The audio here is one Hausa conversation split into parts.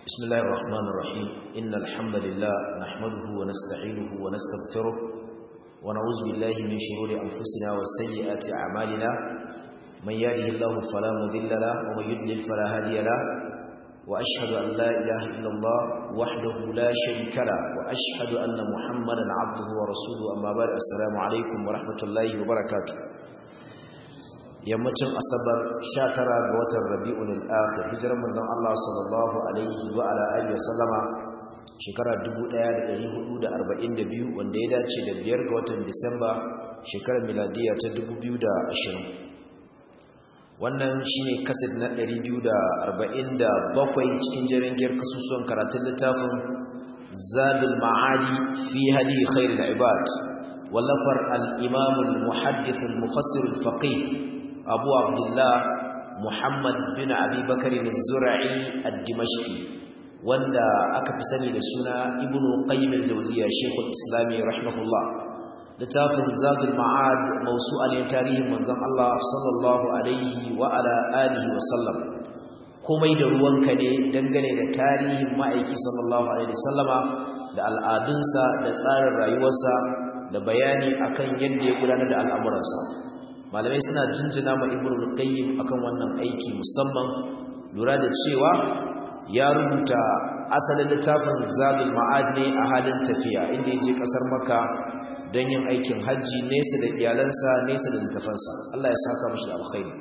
بسم الله الرحمن الرحيم إن الحمد لله نحمده ونستعينه ونستغفره ونعوذ بالله من شرور أنفسنا وسيئات أعمالنا من يهده الله فلا مذل له ومن يضلل فلا هادي له وأشهد أن لا إله إلا الله وحده لا شريك له وأشهد أن محمدا عبده ورسوله أما بعد السلام عليكم ورحمة الله وبركاته yammacin asabar 19 ga watan rabi'ul akhir hijirar manzon Allah sallallahu alaihi wa ala alihi wasallama shekara 1442 wanda ya dace da biyar ga watan Disamba shekarar miladiya ta 2020 wannan shine kaset na 247 cikin jerin giyar kasusuwan karatun littafin Zadul Ma'adi fi hadi khairul ibad wallafar al-imam al-muhaddith al-mufassir al-faqih abu abdullah muhammad bin abi bakari zura'i ad-dimashqi wanda aka fi sani da suna ibnu qayyim al-jawziyya shaykhul islami rahimahullah littafin zadul ma'ad mawsu'an tarihin manzon Allah sallallahu alaihi wa ala alihi wa sallam komai da ruwanka ne dangane da tarihin ma'aiki sallallahu alaihi wasallama da al'adunsa da tsarin rayuwarsa da bayani akan yadda ya gudanar da al'amuransa malamai suna jinjina ma ibnu qayyim akan wannan aiki musamman lura da cewa ya rubuta asalin littafin zadul ma'ad ne a halin tafiya inda yaje kasar makka don yin aikin hajji nesa da iyalansa nesa da littafansa Allah ya saka mashi da alkhairi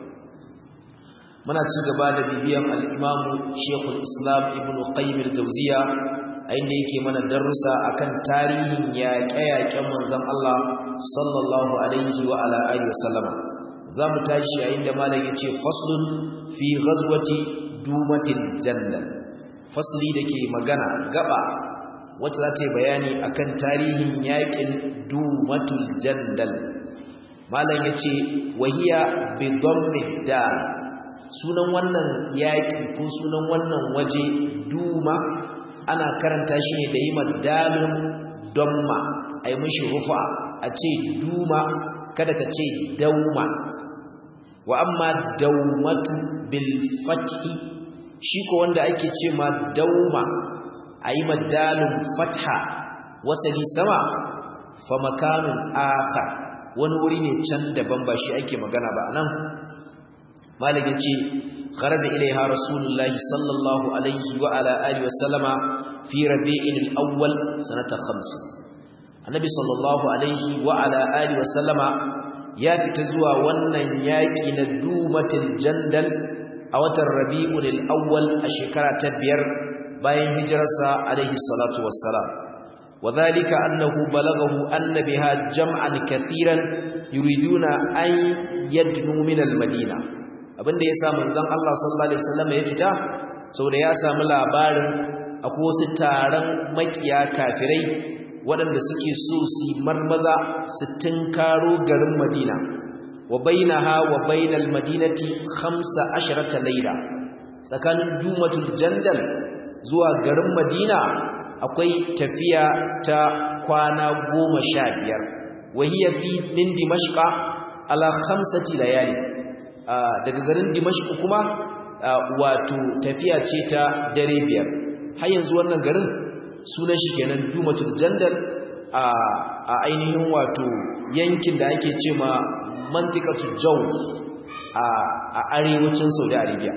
muna ci gaba da bibiyan al-imam Sheikhul Islam Ibn Qayyim al-Jawziyya a inda yake mana darussa akan tarihin yaƙe-yaƙen manzon Allah sallallahu alaihi wa ala alihi wasallam zamu tashi a inda malam yace faslun fi ghazwati dumatil jannah fasli dake magana gaba wacce za ta yi bayani akan tarihin yaƙin dumatul jandal malam yace wahiya bi dhammi dal sunan wannan yaƙi ko sunan wannan waje duma ana karanta shi ne da yi madalun donma a yi mashi rufa a ce duma kada ka ce dauma wa amma daumatu bil fathi shi ko wanda ake ce ma dauma a yi madalun fatha wasali sama fa makanun akhar wani wuri ne can daban ba shi ake magana ba nan malik ya ce kharaja ilaiha rasulullahi sallallahu alaihi wa ala alihi wa sallama fi rabi'in al-awwal sanata 50 annabi sallallahu alaihi wa ala alihi wa sallama ya fita zuwa wannan yaki na dumatul jandal a watan rabi'ul al-awwal a shekara ta biyar bayan hijirarsa alaihi salatu wassalam وذلك أنه بلغه أن بها جمعا كثيرا يريدون أن يدنوا من المدينة abinda ya sa manzon Allah sallallahu alaihi wasallam ya fita saboda ya samu labarin akwai wasu taron makiya kafirai waɗanda suke so su marmaza su tinkaro garin Madina wa bainaha wa bainal madinati 15 layla tsakanin dumatul jandal zuwa garin Madina akwai tafiya ta kwana 15 wahiya fi min dimashqa ala khamsati layali daga garin dimashq kuma wato tafiya ce ta dare biyar har yanzu wannan garin sunan shi kenan dumatul jandal a ainihin wato yankin da ake ce ma mantikatu jawf a arewacin saudi arabia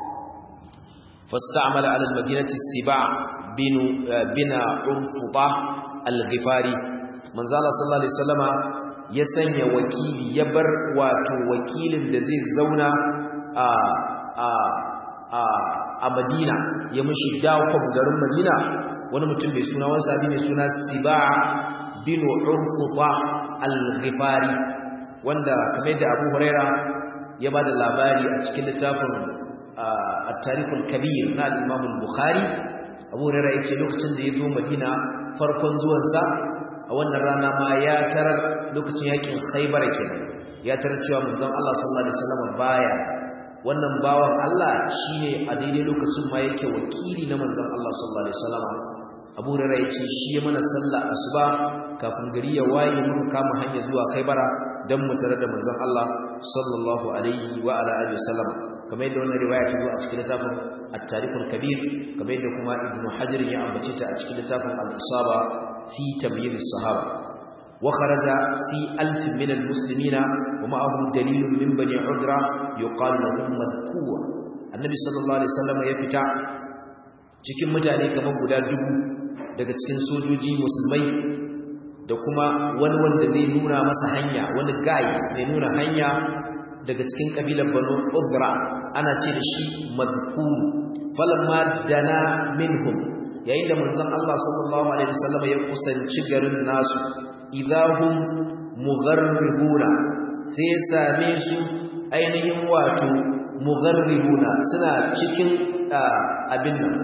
fasta'amala ala al-madinati siba bin bina urfuta al-ghifari manzala sallallahu alaihi wasallama ya sanya wakili ya bar wato wakilin da zai zauna a a a a Madina ya mishi dakon garin Madina wani mutum mai suna wani sabi mai suna Siba' bin Urfuta al-Ghifari wanda kamar da Abu Huraira ya bada labari a cikin littafin at-Tarikh al-Kabir na al-Imam al-Bukhari Abu Huraira yace lokacin da ya zo Madina farkon zuwansa a wannan rana ma ya tarar lokacin yakin Khaibar kenan ya tarar cewa manzon Allah sallallahu alaihi wasallam baya wannan bawan Allah shine a daidai lokacin ma yake wakili na manzon Allah sallallahu alaihi wasallam Abu Hurairah yace shi ya mana sallah asuba kafin gari ya waye muka kama hanya zuwa Khaibara dan mu tare da manzon Allah sallallahu alaihi wa ala alihi wasallam kamar yadda wannan riwaya ta zo a cikin littafin at-tarikhul kabir kamar yadda kuma ibnu hajar ya ambace ta a cikin littafin al-isaba fi tamyiz as-sahaba wa kharaja fi alf min al-muslimina wa ma'ahu dalilun min bani udra yuqalu lahum madkuwa annabi sallallahu alaihi wasallam ya fita cikin mutane kamar guda dubu daga cikin sojoji musulmai da kuma wani wanda zai nuna masa hanya wani guide mai nuna hanya daga cikin kabilar banu udra ana ce da shi madkur falamma dana minhum yayin da manzon Allah sallallahu alaihi wasallam ya kusanci garin nasu idahum mugharribuna sai ya same su ainihin wato mugharribuna suna cikin abin nan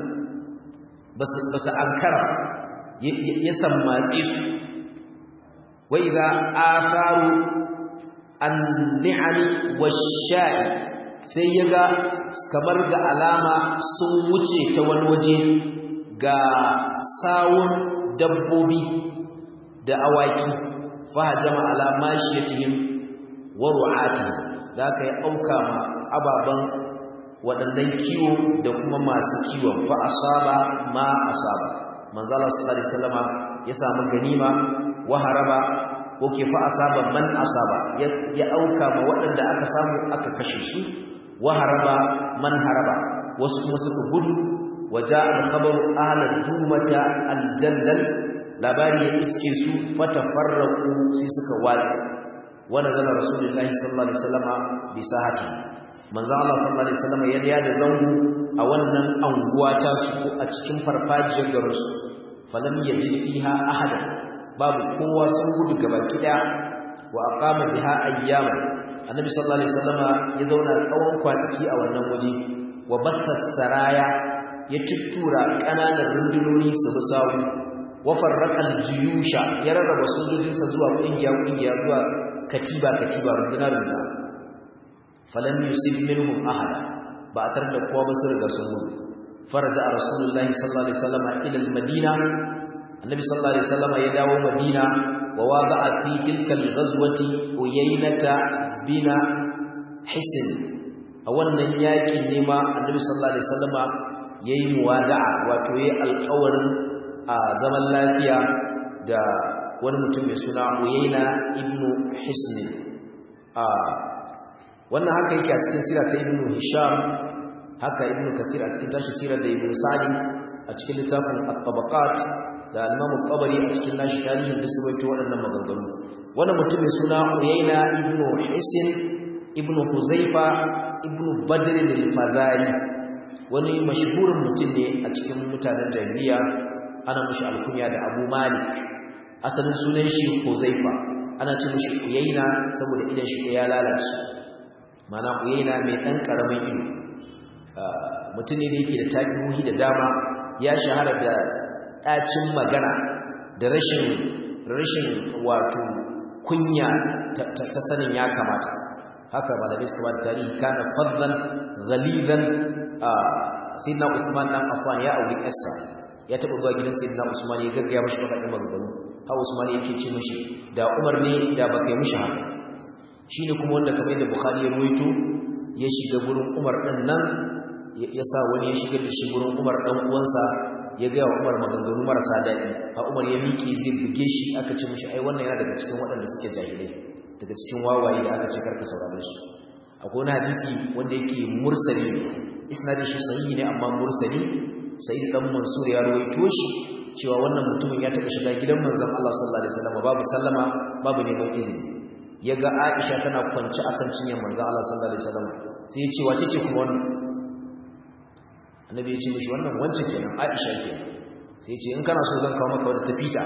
basu ankara ya sammatse su wa idza atharu an-ni'ami wash-sha'i sai yaga kamar ga alama sun wuce ta wani waje ga sawun dabbobi da awaki fahajama ala mashiyatihim wa ru'atihim zaka yi auka ma ababan waɗannan kiwo da kuma masu kiwon fa asaba ma asaba manzo Allah sallallahu alaihi wasallama ya samu ganima wa haraba ko ke fa asaba man asaba ya auka ma waɗanda aka samu aka kashe su wa haraba man haraba wasu kuma suka gudu waja al-khabar ahla dumata al-jandal labari ya iske su fatafarraqu sai suka watsa wa nazala rasulullahi sallallahu alaihi wasallama bi sahati manzo Allah sallallahu alaihi wasallama ya riya da zango a wannan anguwa ta su ko a cikin farfajiyar garin su falam yajid fiha ahada babu kowa sun gudu gabaki daya wa aqama biha ayyaman annabi sallallahu alaihi wasallama ya zauna tsawon kwanaki a wannan waje wa batta saraya ya tuttura kananan rundunoni su bi sawu wa farraqa aljiyusha ya rarraba sojojinsa zuwa kungiya kungiya zuwa katiba katiba runduna runduna falam yusib minhum ahada ba tar da kowa ba su riga sun gudu faraja rasulullahi sallallahu alaihi wasallam ila almadina annabi sallallahu alaihi wasallam ya dawo madina wa wada'a fi tilka alghazwati uyaynata bina hisn a wannan yakin ne ma annabi sallallahu alaihi wasallam yayi muwada'a wato yayi alƙawarin a zaman lafiya da wani mutum mai suna uyayna ibnu hisn a wannan haka yake a cikin sira ta ibnu hisham haka ibnu kathir a cikin tashi sira da ibnu sa'id a cikin littafin at-tabaqat da al-imam at-tabari a cikin nashi tarihin da su baito waɗannan maganganu wannan mutum mai suna uyayna ibnu hisn ibnu huzaifa ibnu badr al-fazari wani mashhurin mutum ne a cikin mutanen jahiliya ana mashi alkunya da abu malik asalin sunan shi huzaifa ana ce mashi uyayna saboda idan shi ya lalace mana uyayna mai dan karamin ido mutum ne da yake da takihuhi da dama ya shahara da ɗacin magana da rashin rashin wato kunya ta sanin ya kamata haka malamai suka ba da tarihi kana fadlan ghalidan sayyidina Usman dan Affan ya auri Essa ya taba zuwa gidan sayyidina Usman ya gaggaya mishi magana maganganu ha Usman yake ce mishi da Umar ne da baka yi mishi haka shine kuma wanda kamar da Bukhari ya ruwaito ya shiga gurin Umar din nan ya sa wani ya shiga da shi gurin Umar dan uwansa ya ga Umar maganganu marasa daɗi ha Umar ya miƙe zai buge shi aka ce mishi ai wannan yana daga cikin waɗanda suke jahilai daga cikin wawaye da aka ce karka saurare su akwai wani hadisi wanda yake mursali ne isnadin shi sahihi ne amma mursali sai dan mansur ya rawaito shi cewa wannan mutumin ya taɓa shiga gidan manzon Allah sallallahu alaihi wasallam babu sallama babu neman izini yaga Aisha tana kwance akan cinyar manzon Allah sallallahu alaihi wasallam sai ya ce wace ce kuma wannan annabi ya ce mishi wannan wance kenan Aisha ke sai ya ce in kana so zan kawo maka wadda tafita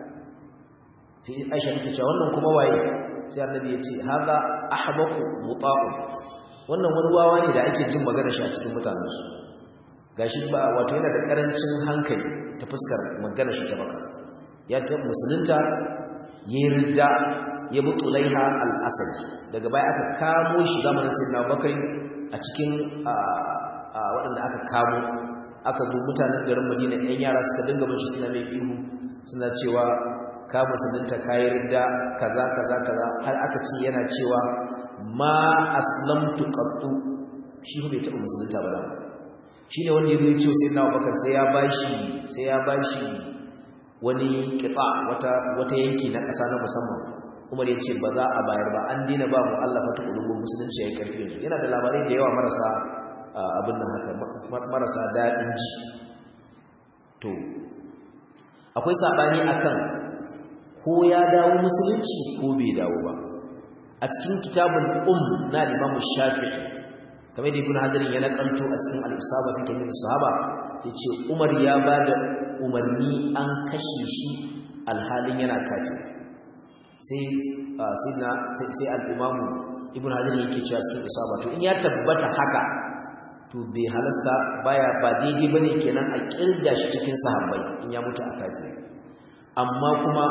sai Aisha take cewa wannan kuma waye sai annabi ya ce haza ahbaku muta'u wannan wani wawa ne da ake jin magana shi a cikin mutanen su gashi ba wato yana da karancin hankali ta fuskar magana shi ta baka ya ta musulunta ya ridda ya bi tulaiha al-asad daga baya aka kamo shi zamanin sayyidina bakari a cikin waɗanda aka kamo aka zo mutanen garin madina ɗan yara suka dinga bin shi suna mai ihu suna cewa ka musulunta kayi ridda kaza kaza kaza har aka ce yana cewa ma aslamtu qattu shi bai taɓa musulunta ba shi ne wanda ya zo ya ce sai na abubakar sai ya bashi sai ya bashi wani kitsa wata wata yanki na ƙasa na musamman umar ya ce ba za a bayar ba an dina ba mu'allafa ta ƙulubun musulunci ya yi ƙarfi yanzu yana da labarai da yawa marasa abin nan haka marasa daɗin ji to akwai saɓani akan ko ya dawo musulunci ko bai dawo ba a cikin kitabun um na limamu shafi kamar da ibn hajarin ya nakanto a cikin al-isaba fi tamim sahaba yace umar ya bada umarni an kashe shi alhalin yana kafir sai sayyidina sai al-imamu ibn hajarin yake cewa cikin isaba to in ya tabbata haka to bai halasta baya ba daidai bane kenan a kirga shi cikin sahabbai in ya mutu a kafir amma kuma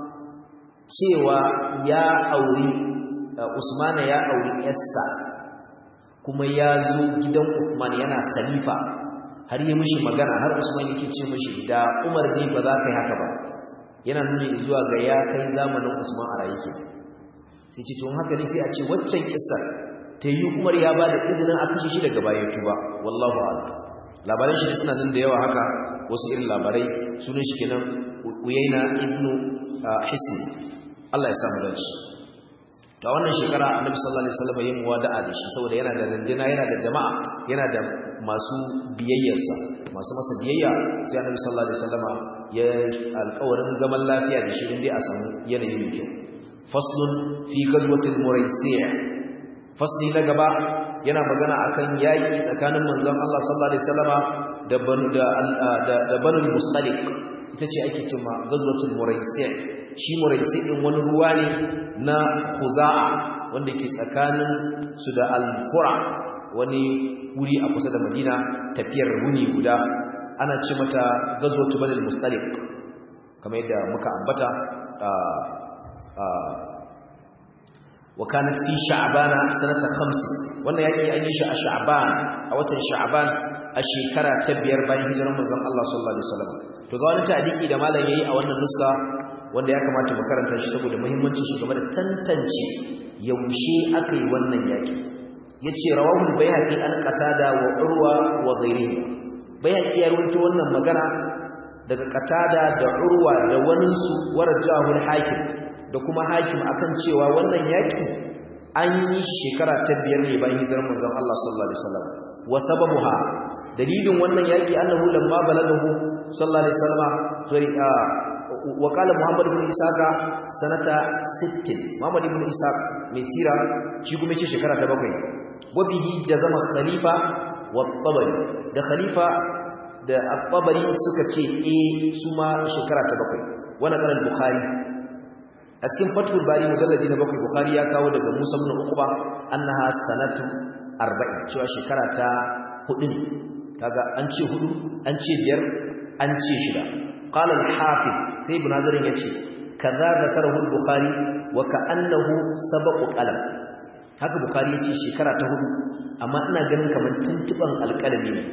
cewa ya auri Usmana ya auri Yassa kuma ya zo gidan Uthman yana khalifa har yi mishi magana har Usman yake ce mishi da Umar ne ba za ka yi haka ba yana nuni zuwa ga ya kai zamanin Usman a rayu sai ce to haka ne sai a ce waccan kissa ta yi Umar ya ba da izinin a kashe shi daga bayan tuba wallahu a'lam labaran shi suna nan da yawa haka wasu irin labarai sunan shi kenan Uyaina ibnu Hisn Allah ya samu dace to wannan shekara Annabi sallallahu alaihi wasallam yayin muwada'a da shi saboda yana da rindina yana da jama'a yana da masu biyayyarsa masu masa biyayya sai Annabi sallallahu alaihi wasallam ya alƙawarin zaman lafiya da shi indai a samu yanayi mai kyau faslun fi gadwatil muraisi' fasli na gaba yana magana akan yaki tsakanin manzon Allah sallallahu alaihi wasallama da banu da da banu mustaliq ita ce ake cewa gazwatul muraisi' shi muraisi din wani ruwa ne na khuza'a wanda ke tsakanin su da al-qura wani wuri a kusa da Madina tafiyar runi guda ana ce mata gazwatul banu mustaliq kamar yadda muka ambata وكانت في شعبان سنة خمس وانا يأتي أن يشاء شعبان أو تن شعبان الشيكرة تبير بين هجر من الله صلى الله عليه وسلم تقول أنت أديك إذا ما لن يأي أو أن النسخة wanda ya kamata mu karanta shi saboda muhimmancin shi game da tantance yaushe aka yi wannan yaki yace rawahul bayhaqi an qatada wa urwa wa ghairihi bayhaqi ya rawaito wannan magana daga qatada da urwa da wani su warajahul hakim da kuma hakim akan cewa wannan yaki an yi shekara ta biyar ne bayan hijirar manzon Allah sallallahu alaihi wasallam wa sababuha dalilin wannan yaki annahu lamma balagahu sallallahu alaihi wasallam sorry wa qala muhammad ibn isaka sanata 60 muhammad ibn isaka mai sira shi kuma ce shekara ta bakwai wa bihi jazama khalifa wa tabari da khalifa da at-tabari suka ce eh su ma shekara ta bakwai wannan qala al-bukhari a cikin fatul bari mujalladi na bakwai bukhari ya kawo daga musa ibn uqba annaha sanatu 40 cewa shekara ta hudu kaga an ce hudu an ce biyar an ce shida qala al-hafiz sai ibn hazar yace kaza zakarahu al-bukhari wa ka'annahu sabaqu qalam haka bukhari yace shekara ta hudu amma ina ganin kamar tuntuban alƙalami ne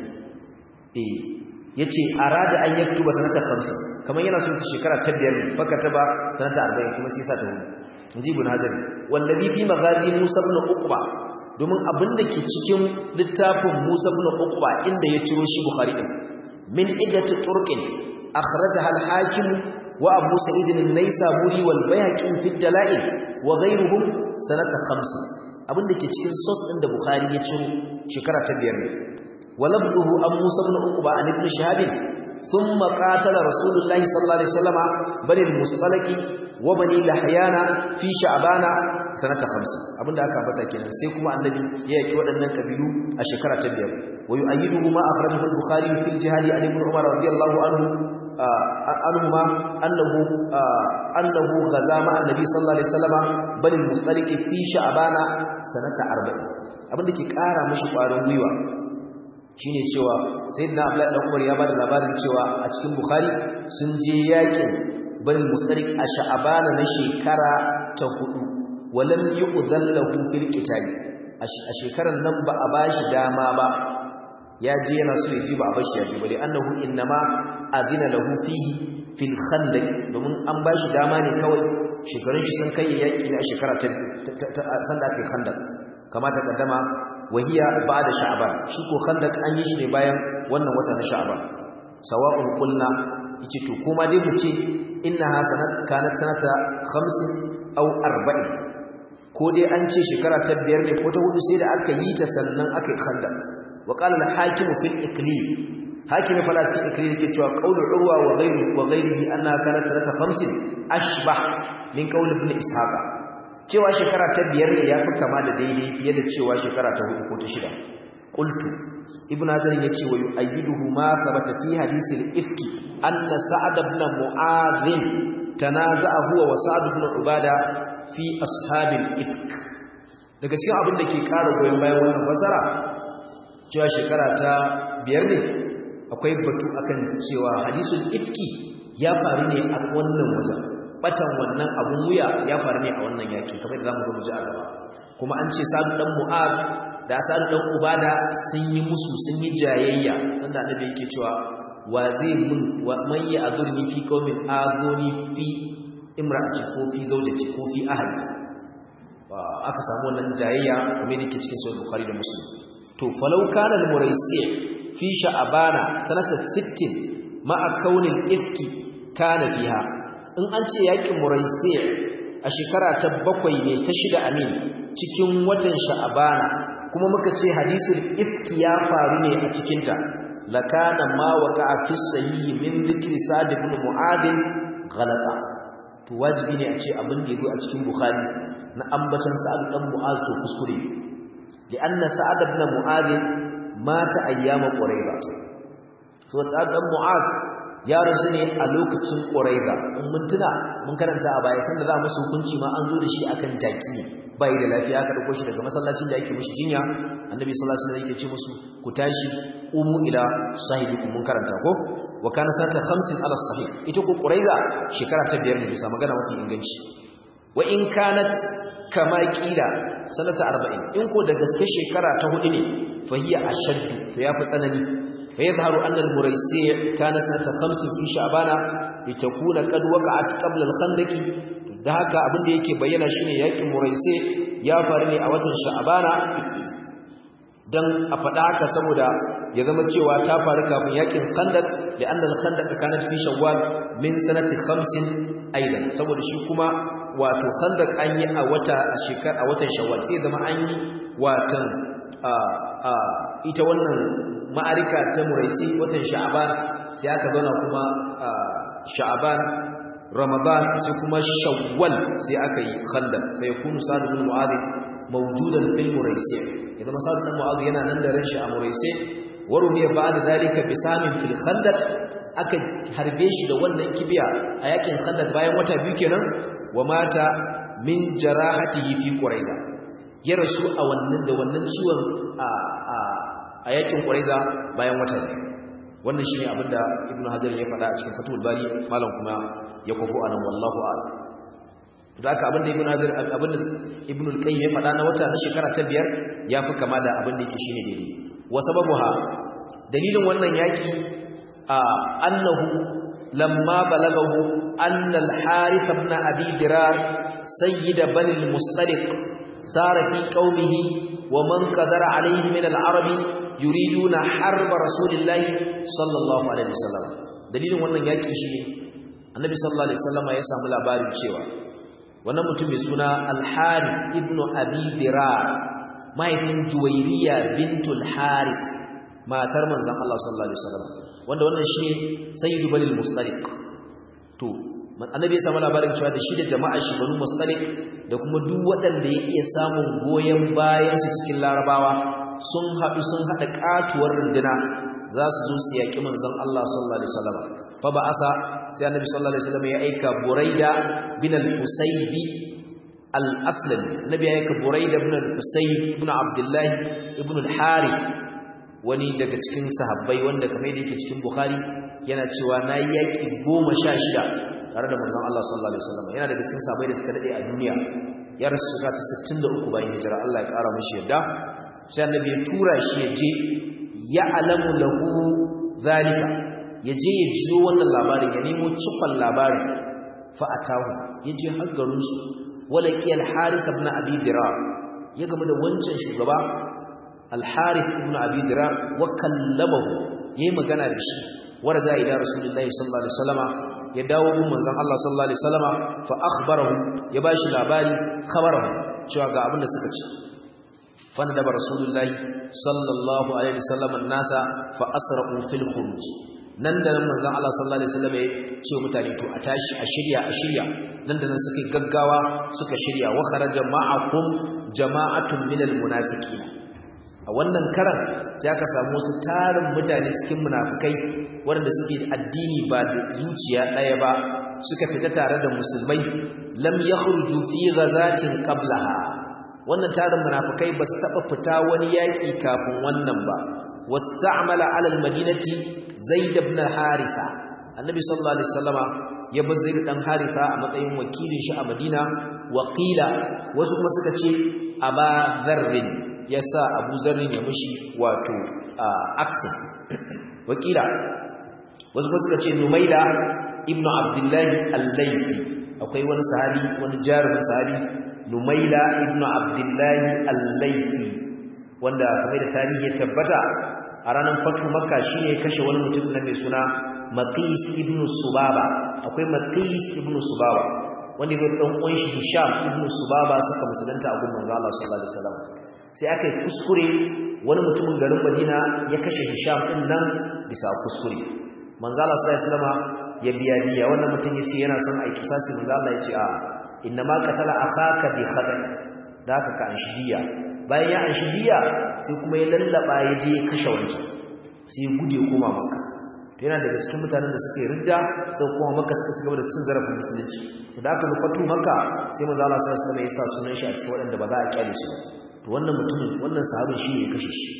eh yace arada an yaktuba sanata 50 kamar yana son ta shekara ta biyar ne fa kataba sanata 40 kuma sai sa ta hudu inji ibn hazari wallazi fi maghazi musa ibn uqba domin abinda ke cikin littafin musa ibn uqba inda ya ciro shi bukhari din min iddatu turqin akhrajaha al-hakim wa abu sa'id an-naisaburi wal bayhaqi fi ad-dala'il wa ghayruhum sanata 50 abinda ke cikin source din da bukhari ya ciro shekara ta biyar ne ولفظه عن موسى بن عقبة عن ابن شهاب ثم قاتل رسول الله صلى الله عليه وسلم بني المصطلق وبني لحيان في شعبان سنة خمسة أبن دعك أبتا كنا سيكما النبي يأتي ودنا كبيرو أشكرة تبير ويؤيده ما أخرجه البخاري في الجهاد عن ابن عمر رضي الله عنه عنهما أنه أنه غزا مع النبي صلى الله عليه وسلم بني المصطلق في شعبان سنة أربعين abin da ke ƙara mashi ƙwarin gwiwa shine cewa sayyidina abdullahi dan umar ya bada labarin cewa a cikin bukhari sun je yakin bani mustariq a sha'abana na shekara ta hudu walam yu'dhal lahu fil qital a shekaran nan ba a bashi dama ba ya je yana so ya ji ba a bashi ya ji bale annahu innama adina lahu fihi fil khandaq domin an bashi dama ne kawai shekarun shi sun kai yaki ne a shekara ta sanda ake khandaq kama ta kaddama wahiya ba'da sha'ban shi ko khandaq an yi shi ne bayan wannan wata na sha'ban sawa'un qulna yace to kuma dai mu ce innaha sanat kanat sanata 50 aw 40 ko dai an ce shekara ta biyar ne ko ta hudu sai da aka yi ta sannan aka yi khandaq wa qala al-hakim fil iqlil hakim fa la cikin iqlil yake cewa qawlu urwa wa ghayri wa ghayrihi annaha kanat sanata 50 ashbah min qawl ibn ishaq cewa shekara ta biyar ne ya fi kama da daidai fiye da cewa shekara ta hudu ko ta shida qultu ibn hazar yace wa yu'ayyiduhu ma thabata fi hadith al-ifki anna sa'ad ibn mu'adh tanaza'a huwa wa sa'ad ibn ubada fi ashabil ifk daga cikin abin da ke ƙara goyon bayan wannan fasara cewa shekara ta biyar ne akwai batu akan cewa hadisul ifki ya faru ne a wannan wajen batan wannan abun wuya ya faru ne a wannan yaki kamar da zamu ga mu ji a gaba kuma an ce sa'ad dan mu'ad da sa'ad dan ubada sun yi musu sun yi jayayya sanda annabi yake cewa wa zai mun wa man ya azurni fi qaumin azuni fi imra'ati ko fi zawjati ko fi ahli aka samu wannan jayayya kamar yake cikin sahih bukhari da muslim to falau kana al-muraisi fi sha'bana sanata 60 ma'a kaunil ifki kana fiha in an ce yakin muraisi a shekara ta bakwai ne ta shida amin cikin watan sha'bana kuma muka ce hadisul ifki ya faru ne a cikin ta lakana ma waqa'a fi sahih min dhikri sa'd ibn mu'adh ghalata to wajibi ne a ce abin da yazo a cikin bukhari na ambatan sa'ad dan mu'az to kuskure li'anna sa'ad ibn mu'adh mata ayyama qurayba to sa'ad dan mu'az ya rasu ne a lokacin qurayba in mun tuna mun karanta a baya sanda za mu su hukunci ma an zo da shi akan jaki ne bai da lafiya aka dauko shi daga masallacin da yake mishi jinya annabi sallallahu alaihi wasallam yake ce musu ku tashi qumu ila sahibikum mun karanta ko wa kana sanata 50 ala sahih ita ko quraiza shekara ta biyar ne bisa magana mafi inganci wa in kanat kama kila sanata 40 in ko da gaske shekara ta hudu ne fa hiya ashaddu to yafi tsanani fa yadhharu anna al-muraysi kana sanata 50 fi sha'bana litakuna qad waqa'at qabla al-khandaqi da haka abin da yake bayyana shine yakin muraisi ya faru ne a watan sha'bana dan a faɗa haka saboda ya zama cewa ta faru kafin yakin khandaq da annal khandaq kanat fi shawwal min sanati 50 aidan saboda shi kuma wato khandaq an yi a wata a shekar a watan shawwal sai zama an yi watan a a ita wannan ma'arika ta muraisi watan sha'ban sai aka zauna kuma sha'ban ramadan sai kuma shawwal sai aka yi khandaq fa yakunu sa'd ibn mu'adh mawjudan fil muraisi idan sa'd ibn mu'adh yana nan da ran shi a muraisi warumiya ba'da dalika bisamin fil khandaq aka harbe shi da wannan kibiya a yakin khandaq bayan wata biyu kenan wa mata min jarahatihi fi quraiza ya rasu a wannan da wannan ciwon a a a yakin quraiza bayan wata biyu wannan shine abinda ibnu hajar ya faɗa a cikin fatul bari malam kuma ya kwafo anan wallahu a'lam da haka abinda ibnu hajar abinda ibnu al-qayyim ya faɗa na wata na shekara ta biyar yafi kama da abinda yake shine daidai wa sababuha dalilin wannan yaki a annahu lamma balagahu anna al-harith ibn abi dirar sayyid bani al-mustaliq sara fi qaumihi wa man qadara alayhi min al-arab yuriduna harb rasulillahi sallallahu alaihi wasallam dalilin wannan yaki shine annabi sallallahu alaihi wasallam ya samu labarin cewa wannan mutum mai suna al-harith ibn abi dirar mahaifin juwairiya bintul haris matar manzon Allah sallallahu alaihi wasallam wanda wannan shine sayyidu banil mustaliq to annabi ya samu labarin cewa da shi da jama'a shi banu mustaliq da kuma duk waɗanda ya iya samun goyen bayan su cikin larabawa sun haɗu sun haɗa katuwar runduna za su zo su yaƙi manzon Allah sallallahu alaihi wasallam fa ba'asa sai annabi sallallahu alaihi wasallam ya aika buraida bin al-husaybi al-aslami nabi ya yaka buraida ibn al-husayn ibn abdullah ibn al-harith wani daga cikin sahabbai wanda kamar yadda yake cikin bukhari yana cewa nayi yaki 16 tare da manzon Allah sallallahu alaihi wasallam yana daga cikin sahabbai da suka dade a duniya ya rasu shekara ta 63 bayan hijira Allah ya kara mishi yadda sai annabi ya tura shi ya je ya alamu lahu zalika ya je ya jiyo wannan labarin ya nemo cikon labarin fa atahu ya je har garin su walaƙi al-harith ibn abi dirar ya game da wancan shugaba al-harith ibn abi dirar wa kallamahu yayi magana da shi waraja ila rasulullahi sallallahu alaihi wasallama ya dawo gun manzon Allah sallallahu alaihi wasallama fa akhbarahu ya bashi labari khabarahu cewa ga abin da suka ce fa nadaba rasulullahi sallallahu alaihi wasallama nasa fa asra'u fil khuruj nan da nan manzon Allah sallallahu alaihi wasallama ya ce mutane to a tashi a shirya a shirya nan da nan suka yi gaggawa suka shirya wa kharaja ma'akum jama'atun minal munafiqin a wannan karan sai aka samu wasu tarin mutane cikin munafikai waɗanda suke addini ba da zuciya ɗaya ba suka fita tare da musulmai lam yakhruju fi ghazatin qablaha wannan tarin munafikai ba su taɓa fita wani yaƙi kafin wannan ba wasta'mala 'ala al-madinati zaid ibn harisa annabi sallallahu alaihi wasallama ya bar zaid dan harisa a matsayin wakilin shi a madina waqila wasu kuma suka ce aba dharrin yasa abu zarrin ya mushi wato aktin wakila wasu kuma suka ce numaila ibnu abdullahi al-laifi akwai wani sahabi wani jarumin sahabi numaila ibnu abdullahi al-laifi wanda kamar da tarihi ya tabbata a ranar fatu makka shine kashe wani mutum na mai suna maqis ibnu subaba akwai maqis ibnu subaba wanda ga dan uwan shi hisham ibnu subaba suka musulunta a gurin manzo Allah sallallahu alaihi wasallam sai aka yi kuskure wani mutumin garin Madina ya kashe hisham din nan bisa kuskure manzo Allah sallallahu alaihi wasallam ya biya diya wannan mutum yace yana son ai kisasi manzo Allah yace a inna ma qatala akhaka bi khata da haka ka anshi diya bayan ya anshi diya sai kuma ya lallaba ya je kashe wancan sai gude koma makka to yana daga cikin mutanen da suke ridda sai kuma makka suka ci gaba da cin zarafin musulunci da aka nufatu makka sai manzo Allah sallallahu alaihi wasallam ya sa sunan shi a cikin waɗanda ba za a kyale su to wannan mutumin wannan sahabin shi ne ya kashe shi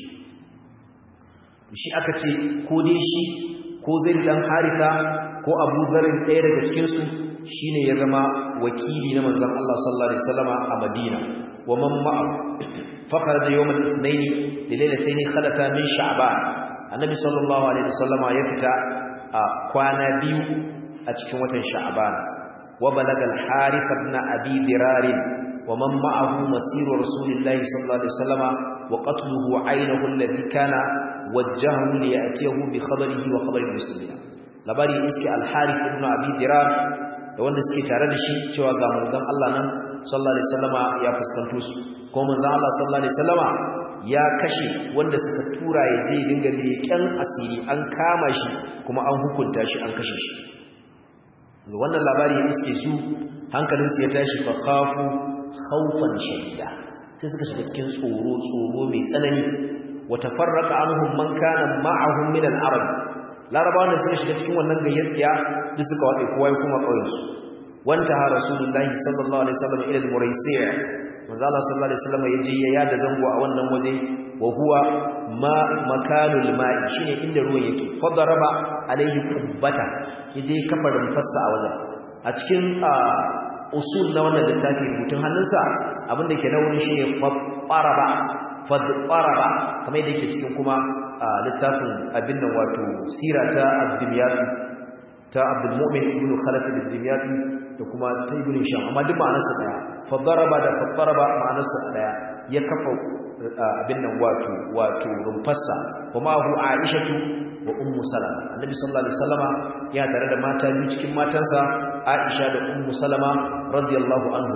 shi aka ce ko dai shi ko zai dan harisa ko abu zarin ɗaya daga cikinsu shi ne ya zama wakili na manzan Allah sallallahu Alaihi wasallama a Madina wa man ma'a fakar da yawon naini da lailatai ne kalata min sha'aba annabi sallallahu Alaihi wasallama ya fita a kwana biyu a cikin watan sha'aban wa balagal harisa na abi dirarin wa man ma'ahu masiru rasulillahi sallallahu Alaihi wasallama wa qatluhu ainihu alladhi kana wajjahu li ya'tiyahu bi khabarihi wa khabari muslimin labari iske al-harith ibn abi dirar da wanda suke tare da shi cewa ga manzon Allah nan sallallahu alaihi wasallama ya fuskanto su ko manzon Allah sallallahu alaihi wasallama ya kashe wanda suka tura ya je dinga leƙen asiri an kama shi kuma an hukunta shi an kashe shi wannan labari ya iske su hankalinsu ya tashi fa khafu khawfan shadida sai suka shiga cikin tsoro tsoro mai tsanani watafarraqa anhum man kana ma'ahum min al-arab larabawan da suka shiga cikin wannan gayyatsiya duk suka wace kowa ya kuma kauyen su wanta ha rasulullahi sallallahu alaihi wasallam ila al-muraisi' manzo Allah sallallahu alaihi wasallam yaje ya yada zango a wannan waje wa huwa ma makanul ma'i shine inda ruwan yake fadaraba alaihi kubbata yaje kafarin fassa a wajen a cikin usul na wannan littafi rubutun hannunsa abinda ke nauyin shine faraba fadfaraba kamar yadda yake cikin kuma littafin abin nan wato sira ta abdimiyat ta abdul mu'min ibn khalaf al-dimiyat da kuma ta ibn sham amma duk ma'anar sa daya fadfaraba da fadfaraba ma'anar sa daya ya kafa abin nan wato wato rumfassa kuma hu aishatu wa ummu salama annabi sallallahu alaihi wasallama ya tare da mata biyu cikin matansa aisha da ummu salama radiyallahu anhu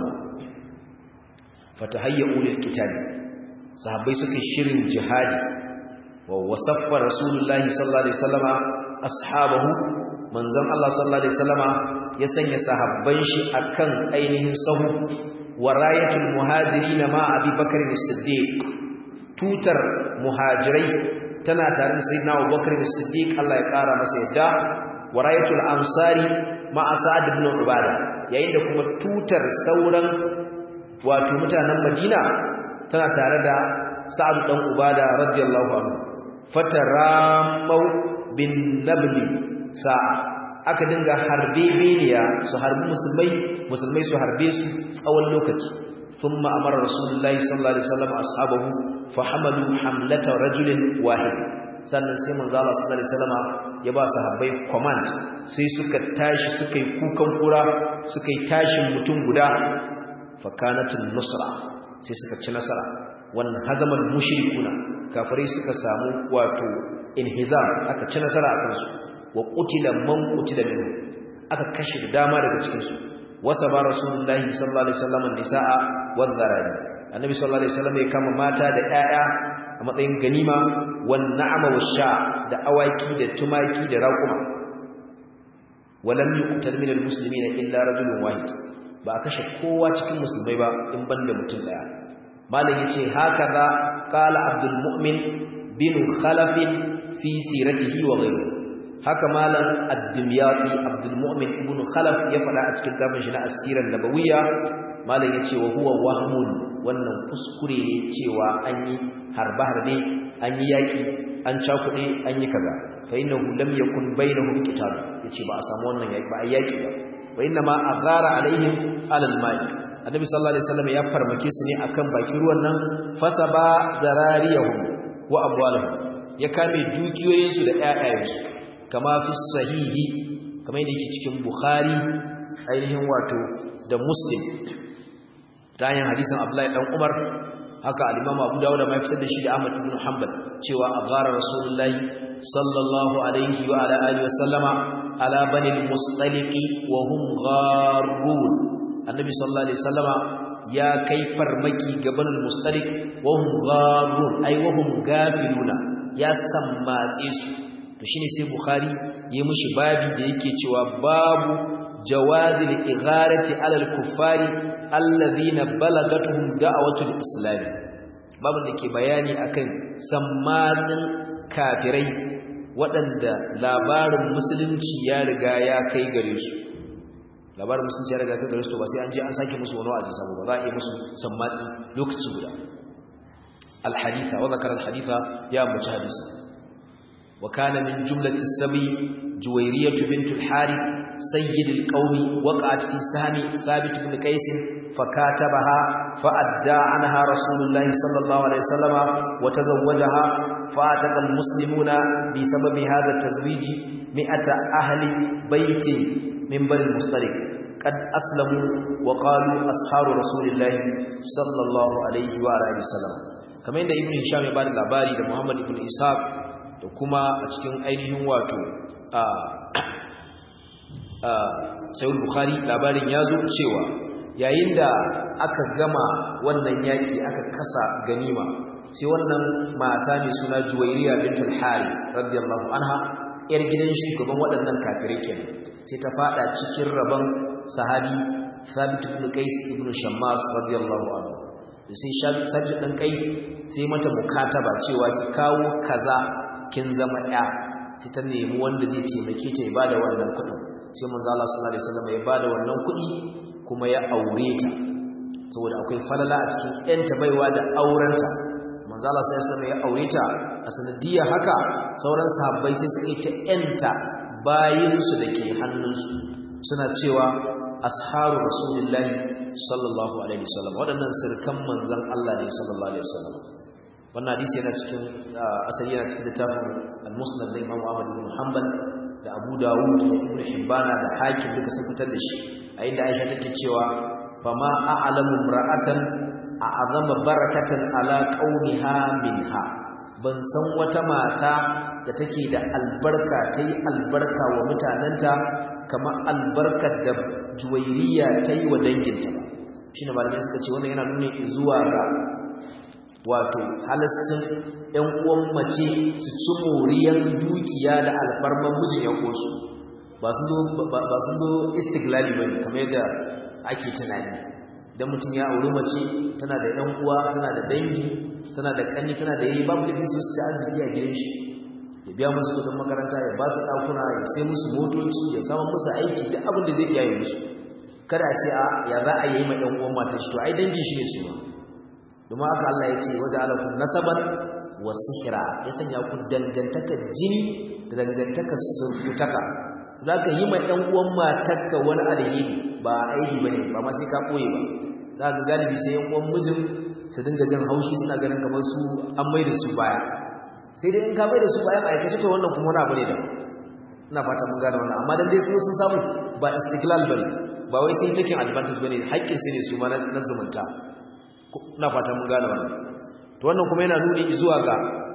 fatahayyu lil qital sahabbai suka shirin jihadi wa wasaffa rasulullahi sallallahu alaihi wasallama ashabahu manzon Allah sallallahu alaihi wasallama ya sanya sahabban shi akan ainihin sahu wa rayatul muhajirin ma Abi Bakr as-Siddiq tutar muhajirai tana tare da sayyidina Abu Bakr as-Siddiq Allah ya kara masa yadda wa rayatul ansari ma Sa'ad ibn Ubada yayin da kuma tutar sauran wato mutanen Madina tana tare da Sa'ad dan Ubada radiyallahu anhu fataramau bin nabli sa'a aka dinga harbe beniya su harbi musulmai musulmai su harbe su tsawon lokaci thumma amara rasulullahi sallallahu alaihi wasallam ashabahu fa hamalu hamlata rajulin wahid sannan sai manzo Allah sallallahu alaihi wasallam ya ba sahabbai command sai suka tashi suka yi kukan kura suka yi tashin mutum guda fa kanatul nusra sai suka ci nasara wannan hazamal mushrikuna kafirai suka samu wato inhizam aka ci nasara a kansu wa qutila man qutila minhum aka kashe da dama daga cikin su wasa ba rasulullahi sallallahu alaihi wasallam nisaa wadh dharari annabi sallallahu alaihi wasallam ya kama mata da 'ya'ya a matsayin ganima wan na'ama washa da awaki da tumaki da raƙuma walam yuqtal min almuslimina illa rajulun wahid ba a kashe kowa cikin musulmai ba in banda mutum daya malam yace hakaza qala abdul mu'min bin khalaf fi siratihi wa ghayrihi haka malam ad-dimyati abdul mu'min ibn khalaf ya fada a cikin tafin shi na asiran nabawiyya malam yace wa huwa wahmun wannan kuskure ne cewa an yi harba harbe an yi yaki an cakude an yi kaza fa innahu lam yakun bainahum qital yace ba a samu wannan yaki ba a yaki ba wa inna ma aghara alaihim alal mai annabi sallallahu alaihi wasallam ya farmake su ne akan bakin ruwan nan fasaba zarariyahum wa amwalahum ya kame dukiyoyinsu da ƴaƴayensu kama fi sahihi kamar yadda yake cikin bukhari ainihin wato da muslim ta hanyar hadisin abdullahi dan umar haka al-imam abu dawud ma fitar da shi da ahmad ibn hanbal cewa aghara rasulullahi sallallahu alaihi wa ala alihi wa sallama ala bani al-mustaliq wa hum gharrun annabi sallallahu alaihi wasallama ya kai farmaki ga bani al-mustaliq wa hum gharrun ay wa hum gafiluna ya sammatse su to shine sai bukhari yayi mushi babi da yake cewa babu jawazil igharati alal kuffari alladhina balagatuhum da'watul islam babu da ke bayani akan sammatsin kafirai waɗanda labarin musulunci ya riga ya kai gare su labarin musulunci ya riga kai gare su to ba sai an je an sake musu wani wa'azi sabo ba za a yi musu sammatsi lokaci guda الحديث وذكر الحديث يا مجهدس وكان من جملة السبي جويرية بنت الحارث سيد القوم وقعت في سهم ثابت بن قيس فكاتبها فأدى عنها رسول الله صلى الله عليه وسلم وتزوجها فاتق المسلمون بسبب هذا التزويج مئة أهل بيت من بني المصطلق قد أسلموا وقالوا أصحاب رسول الله صلى الله عليه وآله وسلم kamar yadda ibn hisham ya bada labari da muhammad ibn ishaq da kuma a cikin ainihin wato a a sayyid bukhari labarin ya zo cewa yayin da aka gama wannan yaki aka kasa ganima sai wannan mata mai suna juwairiya bintul harith radiyallahu anha yar gidan shugaban waɗannan kafirai kenan sai ta fada cikin rabon sahabi thabit ibn qais ibn shammas radiyallahu anhu sai sabbi dan kai sai mata mukataba cewa ki kawo kaza kin zama ya sai ta nemi wanda zai taimake ta ya bada wannan kuɗin sai manzo Allah sallallahu alaihi wasallam ya bada wannan kuɗi kuma ya aure ta saboda akwai falala a cikin yanta baiwa da aurenta manzo Allah sallallahu alaihi wasallam ya aure ta a sanadiyya haka sauran sahabbai sai suka yi ta yanta bayin su dake hannunsu suna cewa asharu rasulillahi sallallahu alaihi wasallam waɗannan sirkan manzon Allah ne sallallahu alaihi wasallam wannan hadisi yana cikin asali yana cikin littafin al-musnad da Imam Ahmad ibn Hanbal da Abu Dawud da Ibn Hibban da Hakim duka sun fitar da shi a inda Aisha take cewa fama a'lamu imra'atan a'azama barakatan ala qaumiha minha ban san wata mata da take da albarka tayi albarka wa mutananta kamar albarkar da juwairiya ta yi wa danginta ba shi ne malamai suka ce wannan yana nuna zuwa ga wato halascin ‘yan uwan mace su ci moriyar dukiya da alfarman mijin ‘yan uwansu ba sun zo istiklali ba ne kamar yadda ake tunani don mutum ya auri mace tana da ‘yan uwa tana da dangi tana da kanni tana da yayi babu lafi su ci arziki a gidan shi ya biya musu kudin makaranta ya ba su ɗakuna ya sai musu motoci ya samu musu aiki duk abin da zai iya yi musu kada a ce a ya za a yi ma ɗan uwan matan shi to ai dangin shi ne su ma domin haka Allah ya ce waje alakum nasaban wa sihira ya sanya ku dangantakar jini da dangantakar surutaka za ka yi ma ɗan uwan matarka wani alheri ba aiki ba ne ba ma sai ka ɓoye ba za ka galibi sai yan uwan mijin su dinga jin haushi suna ganin kamar su an mai da su baya sai dai in ka mai da su bayan aikace to wannan kuma wani abu ne da ina fata mun gane wannan amma dan dai su sun samu ba istiklal bane ba wai sun taking advantage bane haƙƙin su ne su ma na zumunta ina fata mun gane wannan to wannan kuma yana nuni zuwa ga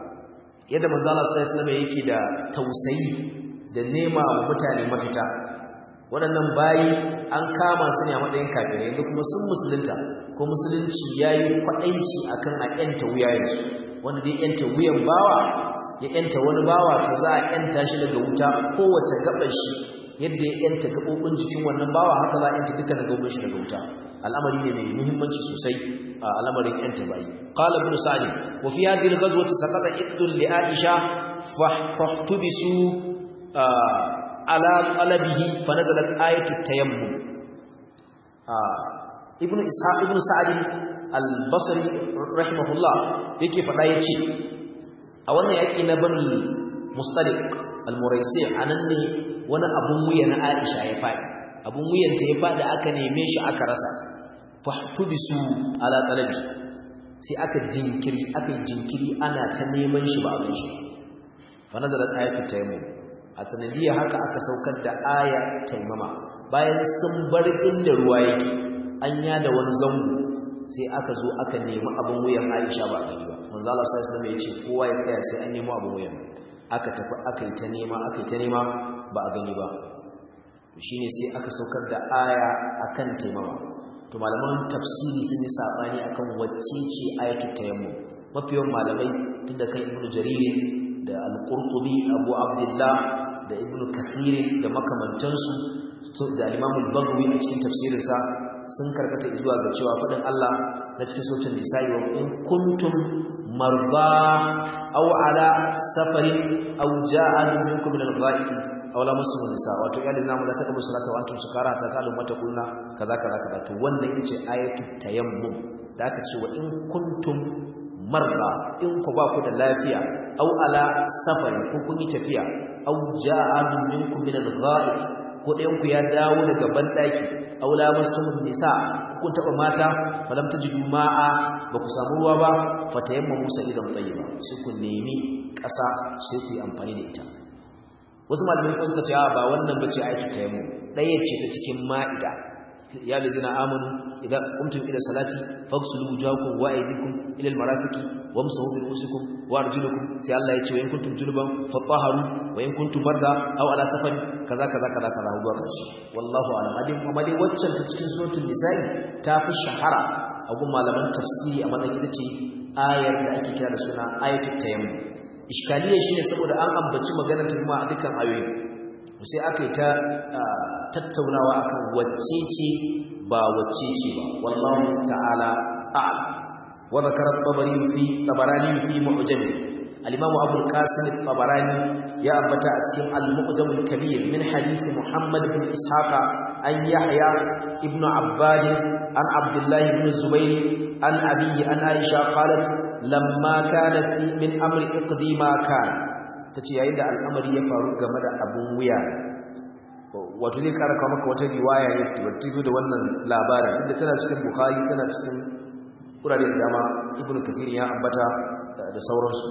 yadda manzo Allah sallallahu alaihi wasallam yake da tausayi da nema wa mutane mafita waɗannan bayi an kama su ne a matsayin kafirai yanzu kuma sun musulunta ko musulunci yayi kwadaici akan a yanta wuyayensu wanda dai yanta wuyan bawa ya yanta wani bawa to za a yanta shi daga wuta kowace gabar shi yadda ya yanta gabobin jikin wannan bawa haka za a yanta dukkan gabobin shi daga wuta al'amari ne mai muhimmanci sosai a al'amarin yanta bayi qala ibn sa'd wa fi hadhihi al-ghazwati saqata iddun li aisha fahtubisu ala qalabihi fa nazalat ayatu tayammum ibn ishaq ibn sa'd al-basri rahimahullah yake fada yace a wannan yaki na banu mustaliq al-muraisi anan ne wani abun wuya na aisha ya fadi abun wuyanta ya fadi aka neme shi aka rasa fahtubisu ala talabi sai aka jinkiri aka jinkiri ana ta neman shi ba abin shi fa nazalat ayatu tayammum a sanadiyar haka aka saukar da aya taimama bayan sun bar inda ruwa yake an yada wani zango sai aka zo aka nemi abin wuyan Aisha ba gani ba manzo Allah sallallahu alaihi wasallam ya ce kowa ya tsaya sai an nemi abin wuyan aka tafi aka yi ta nema aka yi ta nema ba a gani ba shine sai aka saukar da aya akan taimama to malaman tafsiri sun yi sabani akan wacce ce ayatul tayammum mafiyan malamai tunda kan ibnu jarir da al-qurtubi abu abdullah da ibnu kathir da makamantansu da al-imam al-baghawi a cikin tafsirinsa sun karkata zuwa ga cewa fadin Allah na cikin suratul nisa'i wa in kuntum marba aw ala safarin aw ja'a minkum min al-ghaib aw la masu nisa wato iyalin namu da ta kabu salata wa antum sukara ta talu mata kunna kaza kaza kaza to wannan yace ayatul tayammum da aka ce wa in kuntum marba in ku ba ku da lafiya aw ala safarin ko kun yi tafiya aw ja'a minkum min al-ghaib ko ɗayan ku ya dawo daga bandaki aw la masu nisa kun taba mata falam tajidu ma'a ba ku samu ruwa ba fatayammamu sa'idan tayyiba sai ku nemi ƙasa sai ku yi amfani da ita wasu malamai kuma suka ce a ba wannan bace ayatu tayammum daya ce ta cikin ma'ida ya lazina amanu idan qumtum ila salati faghsulu wujuhakum wa aydikum ila almarafiqi wamsahu bi ru'usikum wa arjulukum sai Allah ya ce wa in kuntum junuban fatahharu wa in kuntum marda aw ala safar kaza kaza kaza kaza zuwa karshe wallahu a'lam adin kuma dai waccan ta cikin suratul nisa'i ta fi shahara a gun malaman tafsiri a matsayin ita ce ayar da ake kira da suna ayatul tayammum iskaliya shine saboda an ambaci maganar kuma a dukkan ayoyi sai aka yi ta tattaunawa akan wacce ce ba wacce ce ba wallahu ta'ala a'lam wa zakara tabari fi tabarani fi mu'jam al-imam abu al-qasim tabarani ya ambata a cikin al-mu'jam al-kabir min hadith muhammad bin ishaqa an yahya ibn abbad an abdullah ibn zubayr an abiyi an aisha qalat lamma kana fi min amri iqdi ma kana tace yayin da al'amari ya faru game da abun wuya wato zai kara kawo maka wata riwaya ne wacce zo da wannan labarin inda tana cikin bukhari tana cikin kurare da dama ibnu kathir ya ambata da sauransu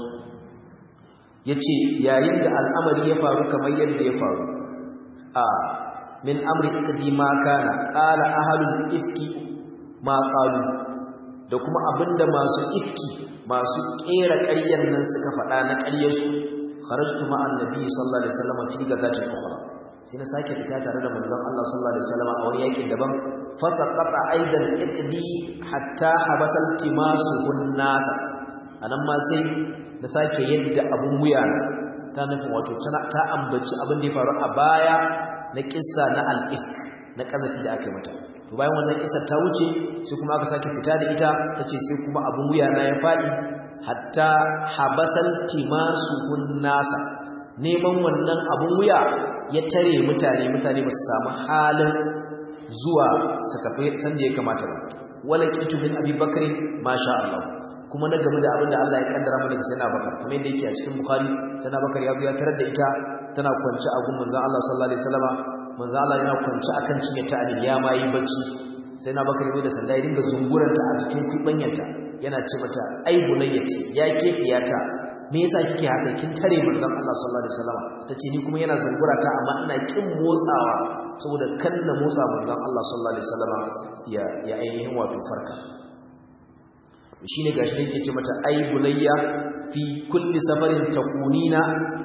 yace yayin da al'amari ya faru kamar yadda ya faru a min amri iqdi ma kana qala ahlul ifki ma qalu da kuma abinda masu ifki masu kera ƙaryar nan suka faɗa na ƙaryarsu kharajtu ma annabi sallallahu alaihi wasallam fi gazatin ukhra sai na sake fita tare da manzon Allah sallallahu alaihi wasallam a wani yakin daban fasaqata aidan iqdi hatta habasal timasu hunnas anan ma sai na sake yadda abun wuya ta nufin wato ta ambaci abin da ya faru a baya na kissa na al-ifk na kazafi da aka yi mata to bayan wannan kissar ta wuce sai kuma aka sake fita da ita tace sai kuma abun wuya na ya fadi hatta habasal timasuhun nasa neman wannan abun wuya ya tare mutane mutane ba su samu halin zuwa su tafi sanda ya kamata ba wala kitu min abi bakri masha Allah kuma na game da abin da Allah ya kaddara mana da sayyidina bakar kamar yadda yake a cikin bukhari sayyidina bakar ya ya tarar da ita tana kwance a gun manzon Allah sallallahu alaihi wasallama manzon Allah yana kwance akan cinye ta ali ya ma yi bacci sayyidina bakar ya da sanda ya dinga zunguranta a cikin kubanyanta yana ce mata ai bunayyati ya kefiyata me yasa kike haka kin tare manzon Allah sallallahu alaihi wasallam tace ni kuma yana zungura ta amma ina kin motsawa saboda kan na motsa manzon Allah sallallahu alaihi wasallam ya ya ainihin wato farka shine gashi yake ce mata ai bunayya fi kulli safarin takunina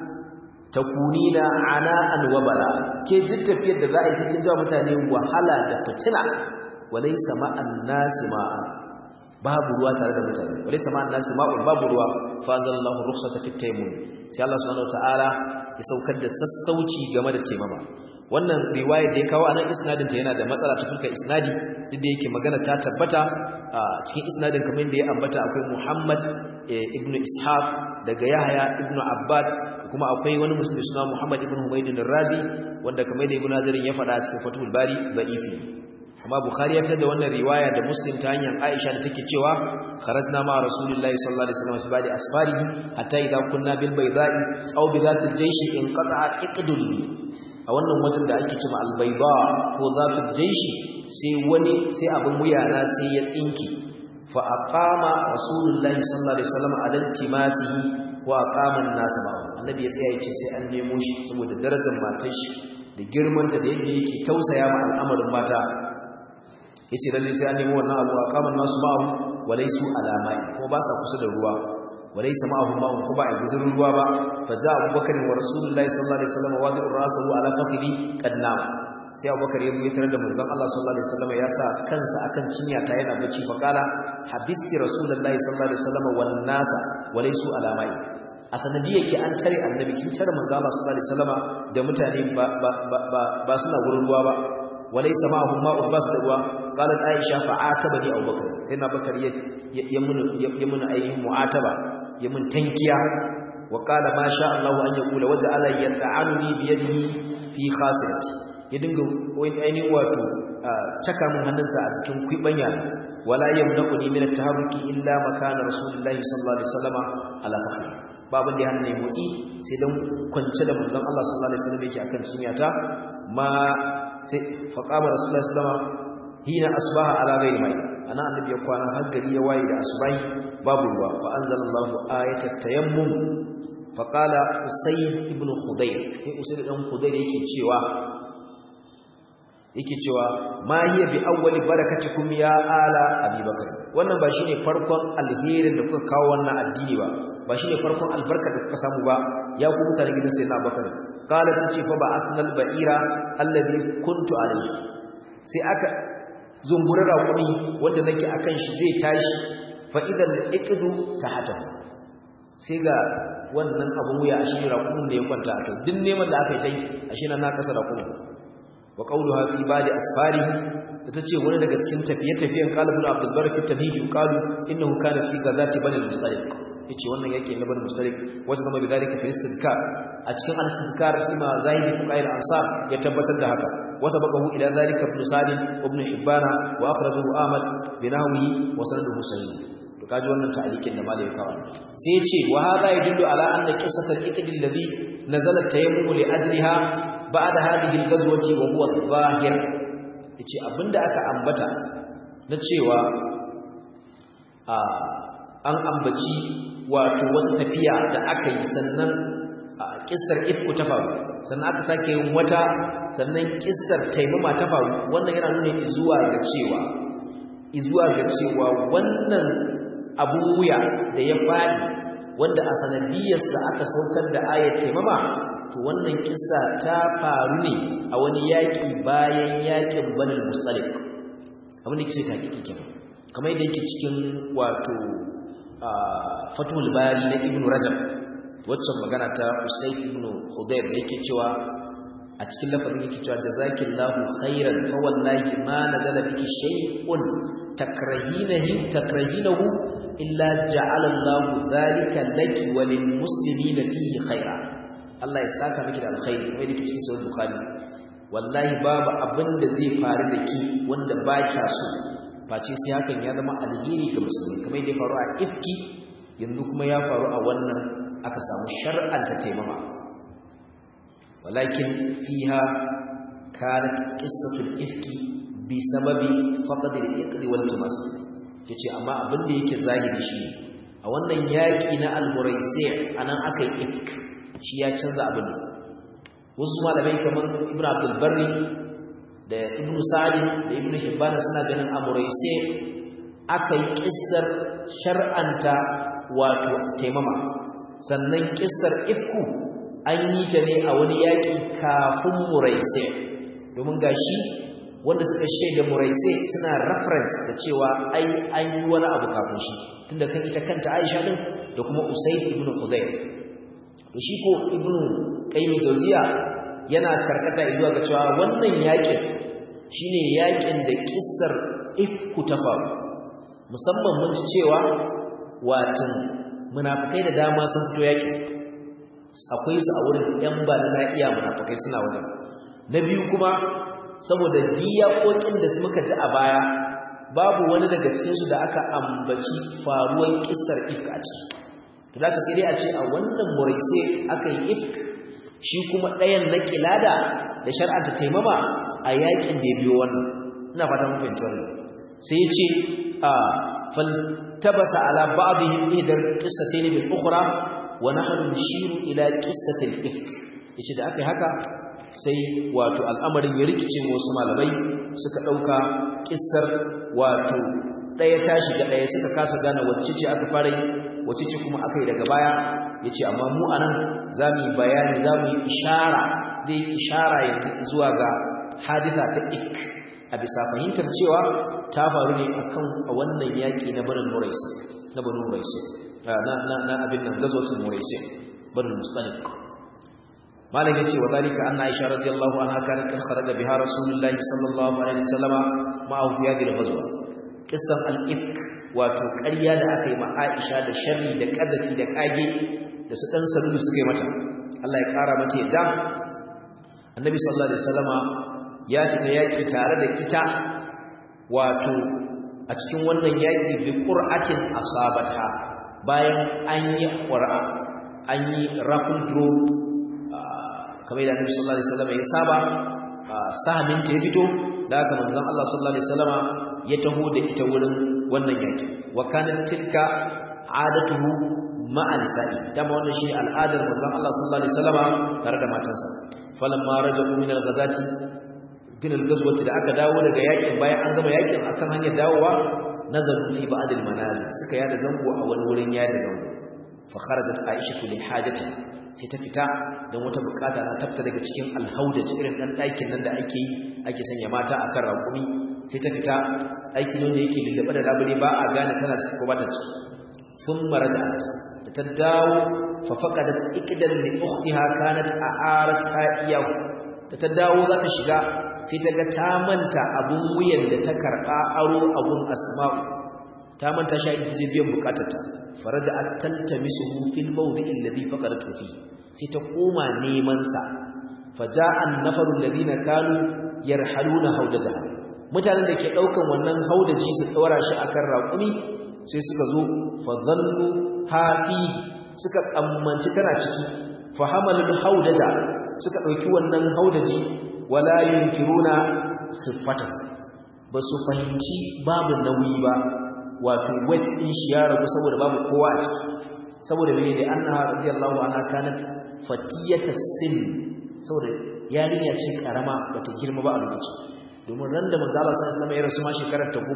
takunina ana'an wa bala ke duk tafiyar da za a yi cikin jawa mutane wahala da fitina walaysa ma'an nasi ma'an babu ruwa tare da mutane walaysa ma'an nasi ma'un babu ruwa fa anzalallahu rukhsata fit tayammum sai Allah subhanahu wataala ya saukar da sassauci game da taimama wannan riwaya da ya kawo anan isnadin ta yana da matsala ta fuskar isnadi duk da yake magana ta tabbata a cikin isnadin kamar yadda ya ambata akwai Muhammad ibn Ishaq daga Yahya ibn Abbad kuma akwai wani musulmi suna Muhammad ibn Humayd razi wanda kamar yadda Ibn Hajar ya faɗa a cikin Fathul Bari da'ifi amma Bukhari ya fitar da wannan riwaya da Muslim ta hanyar Aisha da take cewa kharajna ma Rasulullahi sallallahu alaihi wasallam fi ba'di asfarihi hatta idha kunna bil bayda'i aw bi dhatil jayshi in qata'a iqdul a wannan wajen da ake cewa al bayda ko dhatil jayshi sai wani sai abin wuyana sai ya tsinki fa aqama Rasulullahi sallallahu alaihi wasallam ala timasihi wa aqama an-nas ma'ahu annabi ya tsaya yace sai an nemo shi saboda darajar matar shi da girmanta da yadda yake tausaya ma al'amarin mata yace lalle sai an nemo wannan abu aqaman nasu ma'ahu walaysu alamai kuma ba sa kusa da ruwa walaysa ma'ahu ma'un kuma ba guzurin ruwa ba fa ja abubakar wa rasulullahi sallallahu alaihi wasallam wa bi'ur rasahu ala fakhidi qad nam sai abubakar ya yi tare da manzon Allah sallallahu alaihi wasallam ya sa kansa akan cinya ta yana bacci fa kala habisti rasulullahi sallallahu alaihi wasallam wan nasa walaysu alamai a sanadiyar ke an tare annabi kin tare manzon Allah sallallahu alaihi wasallam da mutane ba ba ba ba suna gurin ruwa ba walaysa ma'ahum ma'un bas da ruwa qalat aisha fa'atabani abubakar sai na bakar ya ya mun ya mun ainihin mu'ataba ya mun tankiya wa qala ma sha Allah an yaqula waja'ala yata'anuni bi yadihi fi khasirati ya dinga wani ainihin wato caka mun hannunsa a cikin kwibanya wala yamnaquni min at-taharruki illa makana rasulullahi sallallahu alaihi wasallama ala fakhri babin da ya hannun motsi sai dan kwance da manzon Allah sallallahu alaihi wasallam yake akan cinyata ma sai faqama rasulullahi sallallahu alaihi wasallama hina asbaha ala ghairi mai ana annabi ya kwana har gari ya waye da asbahi babu ruwa fa anzalallahu ayatat tayammum fa qala usayd ibn khudayr sai usayd dan khudayr yake cewa yake cewa ma hiya bi awwali barakatikum ya ala abubakar wannan ba shine farkon alherin da kuka kawo wannan addini ba ba shine farkon albarka da kuka samu ba ya ku mutane gidan sayyidina abubakar qala tace fa ba atnal ba'ira alladhi kuntu alayhi sai aka zunguri raƙumi wanda nake akan shi zai tashi fa idan iqdu tahata sai ga wannan abun wuya a shi raƙumin da ya kwanta a kai duk neman da aka yi tai a shi na kasa raƙumin wa qawluha fi ba'di asfari ta ce wani daga cikin tafiye-tafiyen qalibul abdul barak fi tamhid yuqalu innahu kana fi ghazati bani mustaliq yace wannan yake na bani mustaliq wanda zama bi dalika fi istidkar a cikin al-istidkar sai ma zahiri fuqail ansar ya tabbatar da haka وسبقه إلى ذلك ابن سعد وابن حبان وأخرجه آمد بنحوه وسنده صحيح kaji wannan ta'liqin da malai kawo sai ya ce wa hada yadullu ala anna qissat al-iqd alladhi nazala tayammum li ajliha ba'da hadhihi al-ghazwati wa huwa zahir yace abinda aka ambata na cewa a an ambaci wato wata tafiya da aka yi sannan kissar ifku ta faru sannan aka sake yin wata sannan kissar taimama ta faru wannan yana nuna izuwa ga cewa izuwa ga cewa wannan abun wuya da ya faɗi wanda a sanadiyarsa aka saukar da ayat taimama to wannan kissa ta faru ne a wani yaƙi bayan yaƙin banal mustalik abin da yake ta kike kenan kamar yadda yake cikin wato fatul bari na ibnu rajab waccan magana ta Usayd ibn Hudayr da yake cewa a cikin lafazin yake cewa jazakillahu khairan fa wallahi ma nazala biki shay'un takrahinahu takrahinahu illa ja'ala Allahu dhalika laki wa lil muslimina fihi khaira Allah ya saka miki da alkhairi kuma yake cikin sahih Bukhari wallahi babu abin da zai faru da ki wanda ba kya so face sai hakan ya zama alheri ga musulmi kamar yadda ya faru a ifki yanzu kuma ya faru a wannan aka samu shar'anta taimama walakin fiha kanat qissatul ifki bi sababi faqd al-iqd wal tumas yace amma abin da yake zahiri shi a wannan yaki na al-muraisi anan akai ifk shi ya canza abin wasu malamai kamar ibnu abdul barri da ibnu sa'd da ibnu hibban suna ganin a muraisi akai kissar shar'anta wato taimama sannan kissar ifku an yi ta ne a wani yaƙi kafin muraisi domin gashi wanda suka shaida muraisi suna reference da cewa ai an yi wani abu kafin shi tunda kan ita kanta Aisha din da kuma Usayd ibn Khudayr to shi ko ibn Qayyim Jawziya yana karkata zuwa ga cewa wannan yaƙin shine yaƙin da kissar ifku ta faru musamman mun ji cewa watan munafikai da dama sun fito yaƙin akwai su a wurin ‘yan ba na iya munafakai suna wajen na biyu kuma saboda diyakokin da muka ji a baya babu wani daga cikinsu da aka ambaci faruwar ƙisar ifk a ciki to da ka sai dai a ce a wannan muraise aka yi ifk shi kuma ɗayan na kilada da shar'anta taimama a yakin da ya biyo wannan ina fata mun fahimci wannan sai ya ce a faltabasa ala ba'dihim ihdar qissatayn bil ukhra wa nahnu nishiru ila qissatil ifk yace da akai haka sai wato al'amarin ya rikice wasu malamai suka dauka kissar wato daya ta shiga daya suka kasa gane wacce ce aka fara yi wacce ce kuma aka yi daga baya yace amma mu anan zamu yi bayani zamu yi ishara dai ishara yanzu zuwa ga haditha ta ifk a bisa fahimtar cewa ta faru ne akan a wannan yaki na barin muraisi na barin muraisi na abin nan gazotin muraisi barin mustalik malam yace wa zalika anna aisha radiyallahu anha kanat kan kharaja biha rasulullahi sallallahu alaihi wasallam ma'ahu fi hadhihi al-ghazwa qissan al-ifk wato ƙarya da aka yi ma Aisha da sharri da kazafi da kage da su dan salulu suka yi mata Allah ya kara mata yadda annabi sallallahu alaihi wasallama ya fita yaki tare da ita wato a cikin wannan yaki bi qur'atin asabata bayan an yi qur'a an yi rafin draw kamar da annabi sallallahu alaihi wasallama ya saba sahamin ta ya fito da haka manzon Allah sallallahu alaihi wasallama ya taho da ita wurin wannan yaki wa kanat tilka adatuhu ma'a nisa'i dama wannan shi al'adar manzon Allah sallallahu alaihi wasallama tare da matansa falamma raja'u min al-ghazati bin al-ghazwati da aka dawo daga yakin bayan an gama yakin akan hanyar dawowa nazaru fi ba'd al-manazil suka yada zango a wani wurin yada zango fa kharajat aisha li hajati sai ta fita don wata bukata na tafta daga cikin alhauda irin dan ɗakin nan da ake yi ake sanya mata akan raƙumi sai ta fita aikin wanda yake lullube da labule ba a gane tana ciki ko ba ta ciki sun marajat da ta dawo fa faqadat iqdan li ukhtiha kanat a'aratha iyahu da ta dawo za ta shiga sai ta ga ta manta abun wuyan da ta karba aro abun asma'u ta manta shi ita zai biyan bukatarta faraja'at taltamisuhu fil mawdi'i alladhi faqadatu fi sai ta koma neman sa faja'a an-nafaru alladhina kanu yarhaluna hawdajaha mutanen da ke daukan wannan haudaji su daura shi akan raƙumi sai suka zo fa dhannu hafi suka tsammanci tana ciki fa hamalul haudaja suka dauki wannan haudaji wala yunkiruna khiffatan basu fahimci babu nauyi ba wato weight din shi ya ragu saboda babu kowa a ciki saboda mene da annaha radiyallahu anha kanat fatiyata sin saboda yarinya ce karama bata girma ba a lokacin domin ran da manzo Allah sallallahu alaihi wasallam ya rasu ma shekarar ta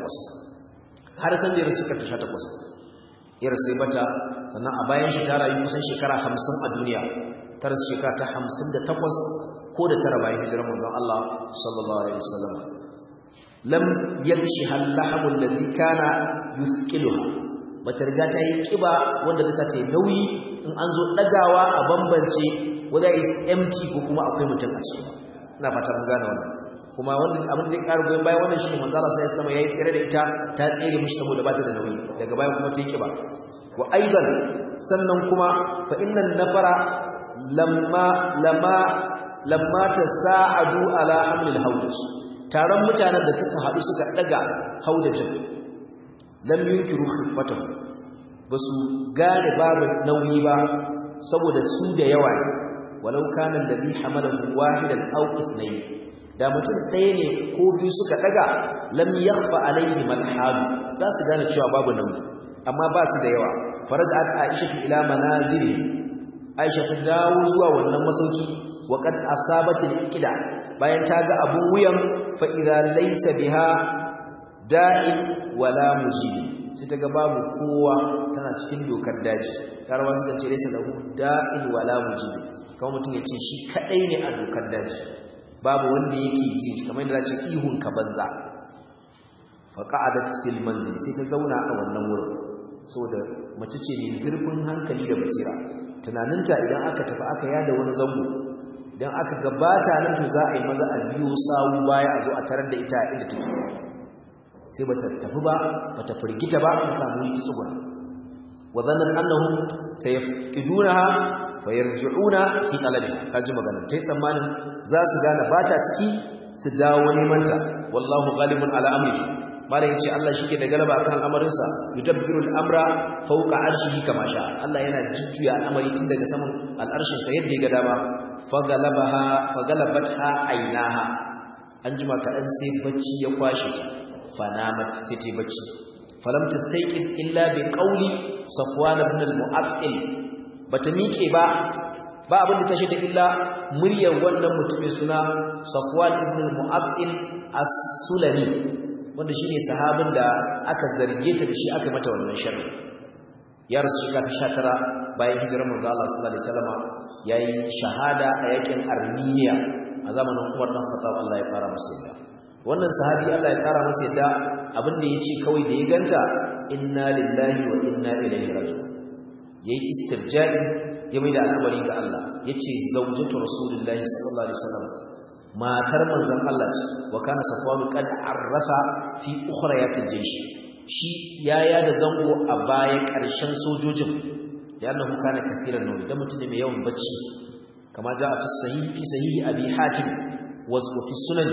18 har san da ya rasu shekarar ta 18 ya rasu bata sannan a bayan shi ta rayu kusan shekara 50 a duniya ta rasu shekara ta 58 ko da tara bayan hijirar manzon Allah sallallahu alaihi wasallam lam yakshiha al-lahmu alladhi kana yusqiluha bata riga ta yi kiba wanda zai ta yi nauyi in an zo dagawa a bambance whether is empty ko kuma akwai mutum a ciki ina fata mun gane wannan kuma wanda abin da ya ƙara goyon baya wannan shine manzo Allah sai ya yayi tsere da ita ta tsere mishi saboda ba ta da nauyi daga baya kuma ta yi kiba wa aidan sannan kuma fa innan nafara lamma lamma lamma tasa'adu ala hamlil hawdaj taron mutanen da suka haɗu suka ɗaga haudajin lam yunkiru khiffatahu basu gane babu nauyi ba saboda su da yawa ne walau kana alladhi hamalahu wahidan aw ithnayn da mutum ɗaya ne ko biyu suka ɗaga lam yakhfa alayhi malhab za su gane cewa babu nauyi amma ba su da yawa farajat aisha ila manazili aisha ta dawo zuwa wannan masauki wa qad asabatil iqda bayan ta ga abun wuyan fa'iza laisa biha da'in wala mujibi sai ta ga babu kowa tana cikin dokar daji larabawa suka ce laysa lahu da'in wala mujib kamar mutum ya ce shi kadai ne a dokar daji babu wanda yake ji kamar yadda ce ihun ka banza fa qa'adat fil manzil sai ta zauna a wannan wurin saboda mace ce mai zurfin hankali da basira tunaninta idan aka tafi aka yada wani zango idan aka gabata nan to za a yi maza a biyo sawu baya a zo a tarar da ita inda take sai bata tafi ba bata firgita ba ta samu yi tsuguna wa zannan annahum sayafqidunaha fayarji'una fi talabiha kaji magana tai tsammanin za su gane bata ciki su dawo neman ta wallahu ghalibun ala amri malai yace Allah shike da galaba akan al'amarinsa yudabbiru al'amra fawqa arshihi kama sha Allah yana jujjuya al'amari tun daga saman al'arshin sa yadda ya ga dama fagalabaha fagalabatha ainaha an jima kaɗan sai bacci ya kwashe ta fanamat sai ta bacci falam tastayqin illa bi qawli safwan ibn al-mu'attil bata miƙe ba ba abin da ta shi ta illa muryar wannan mutumin suna safwan ibn al-mu'attil as-sulami wanda shine sahabin da aka zarge ta da shi aka mata wannan sharri ya rasu shekara ta 19 bayan hijirar manzo Allah sallallahu alaihi wasallam yayi shahada a yakin Armiya a zamanin Umar dan Khattab Allah ya fara masa yadda wannan sahabi Allah ya kara masa yadda abinda yace kawai da ya ganta inna lillahi wa inna ilaihi raji'un yayi istirja'i ya mai da al'amari ga Allah yace zawjatu rasulullahi sallallahu alaihi wasallam matar manzon Allah ce wa kana safwan qad arrasa fi ukhrayatil jaysh shi yaya da zango a bayan ƙarshen sojojin لأنه كان كثيرا نوم ده متن mai yawan bacci kama jaa fi sahih fi sahih abi hatim wa fi sunan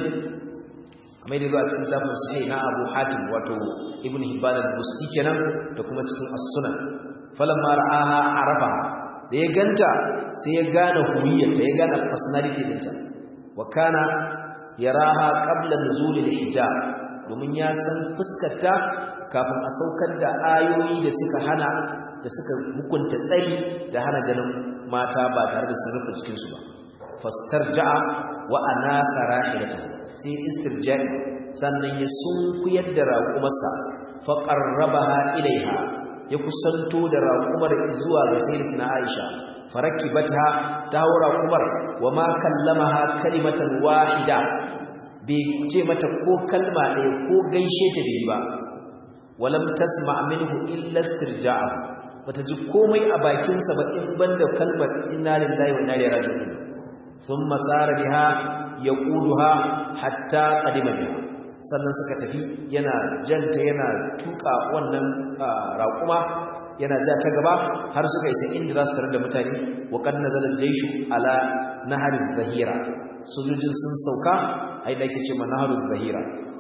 kamar da zuwa cikin lafin sahih na abu hatim wato ibn hibban al-busti kenan da kuma cikin as-sunan falamma ra'aha arafa da ya ganta sai ya gane huwiyyarta ya gane personality dinta wa kana yaraha qabla nuzul al-hijab domin ya san fuskarta kafin a saukar da ayoyi da suka hana da suka hukunta tsari da hana ganin mata ba tare da sun rufe cikinsu ba fastarja'a wa anasa rahilata sai istirja'i sannan ya sunkuyar da raƙumarsa fa qarrabaha ilaiha ya kusanto da raƙumar zuwa ga sayyidatina Aisha farakibata ta haura raƙumar wa ma kallamaha kalimatan wahida bai ce mata ko kalma ɗaya ko gaishe ta bai ba walam tasma minhu illa istirja'a bata ji komai a bakinsa ba in banda kalmar inna lillahi wa inna ilaihi raji'un thumma sara biha yaquduha hatta qadima biha sannan suka tafi yana janta yana tuka wannan raƙuma yana ja ta gaba har suka isa inda za su tare da mutane wa qad nazala jayshu ala nahar zahira sojojin sun sauka ai da yake ce ma nahar zahira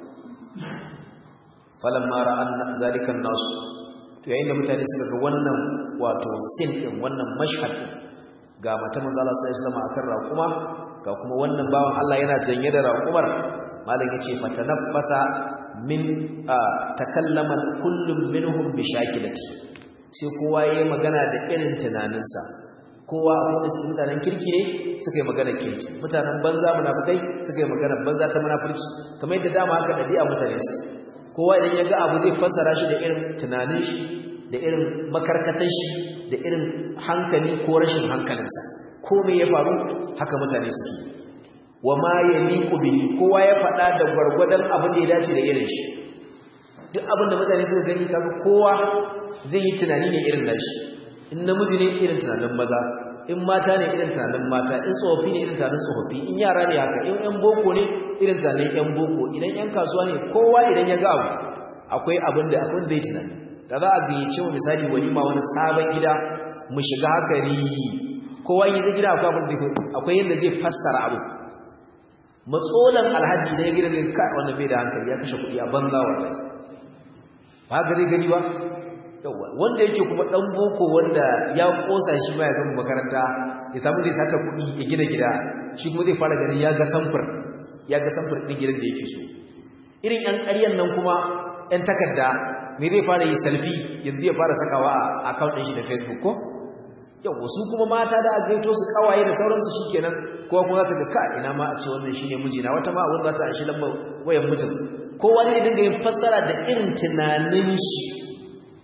falamma ra'an zalika an-nas to yayin da mutane suka ga wannan wato sin din wannan mashhad din ga mata manzo Allah sallallahu alaihi wasallam akan raquma ga kuma wannan bawan Allah yana janye da raqumar malam yace fatanaffasa min takallama kullum minhum bi shakilati sai kowa yayi magana da irin tunaninsa kowa abin da suke mutanen kirki ne suka yi magana kirki mutanen banza munafikai suka yi magana banza ta munafurci kamar yadda dama haka dabi'a mutane su kowa idan ya ga abu zai fassara shi da irin tunanin shi da irin makarkatar shi da irin hankali ko rashin hankalinsa ko me ya faru haka mutane suke wa ma yaliqu bihi kowa ya faɗa da gwargwadon abin da ya dace da irin shi duk abin da mutane suka gani kaga kowa zai yi tunani ne irin nashi in namiji ne irin tunanin maza in mata ne irin tunanin mata in tsofaffi ne irin tunanin tsofaffi in yara ne haka in yan boko ne irin tunanin yan boko idan yan kasuwa ne kowa idan ya ga abu akwai abin da akwai zai tunani da za a gayyace mu misali walima wani sabon gida mu shiga haka ri kowa in ya gida akwai abin da akwai yadda zai fassara abu matsolan alhaji da ya gida ne ka wannan bai da hankali ya kashe kuɗi a banza wallahi ba ga zai gani ba yawa wanda yake kuma dan boko wanda ya kosa shi ma ya gama makaranta ya samu zai sata kuɗi ya gina gida shi kuma zai fara ganin ya ga samfur ya ga samfur ɗin gidan da yake so irin ƴan ƙaryan nan kuma ƴan takarda me zai fara yi selfie yanzu ya fara sakawa a account ɗin shi da Facebook ko yau wasu kuma mata da aka gaito su kawaye da sauransu shikenan kowa kuma za ta ga ka ina ma a ce wannan shine mijina wata ma wanda za ta aishi lambar wayan mijin kowa ne dinga yin fassara da irin tunanin shi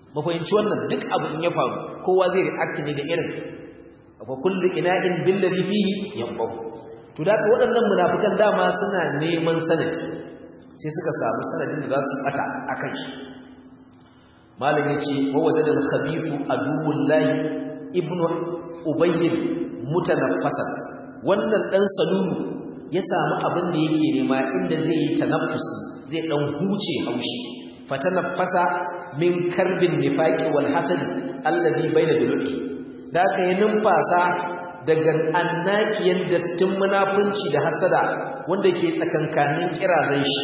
ba fahimci wannan duk abu in ya faru kowa zai react ne da irin fa kullu ina'in billazi fihi yanbahu to da waɗannan munafikan dama suna neman sanadi sai suka samu sanadin da za su bata akan shi malam yace wa wajada al-khabithu aduwullahi ibnu ubayy mutanaffasan wannan dan salulu ya samu abin da yake nema inda zai yi tanaffusi zai dan huce haushi fatanaffasa min karbin nifaqi wal hasad alladhi bayna duluki da aka yi numfasa daga annakiyan dattin munafunci da hasada wanda ke tsakankanin kirazan shi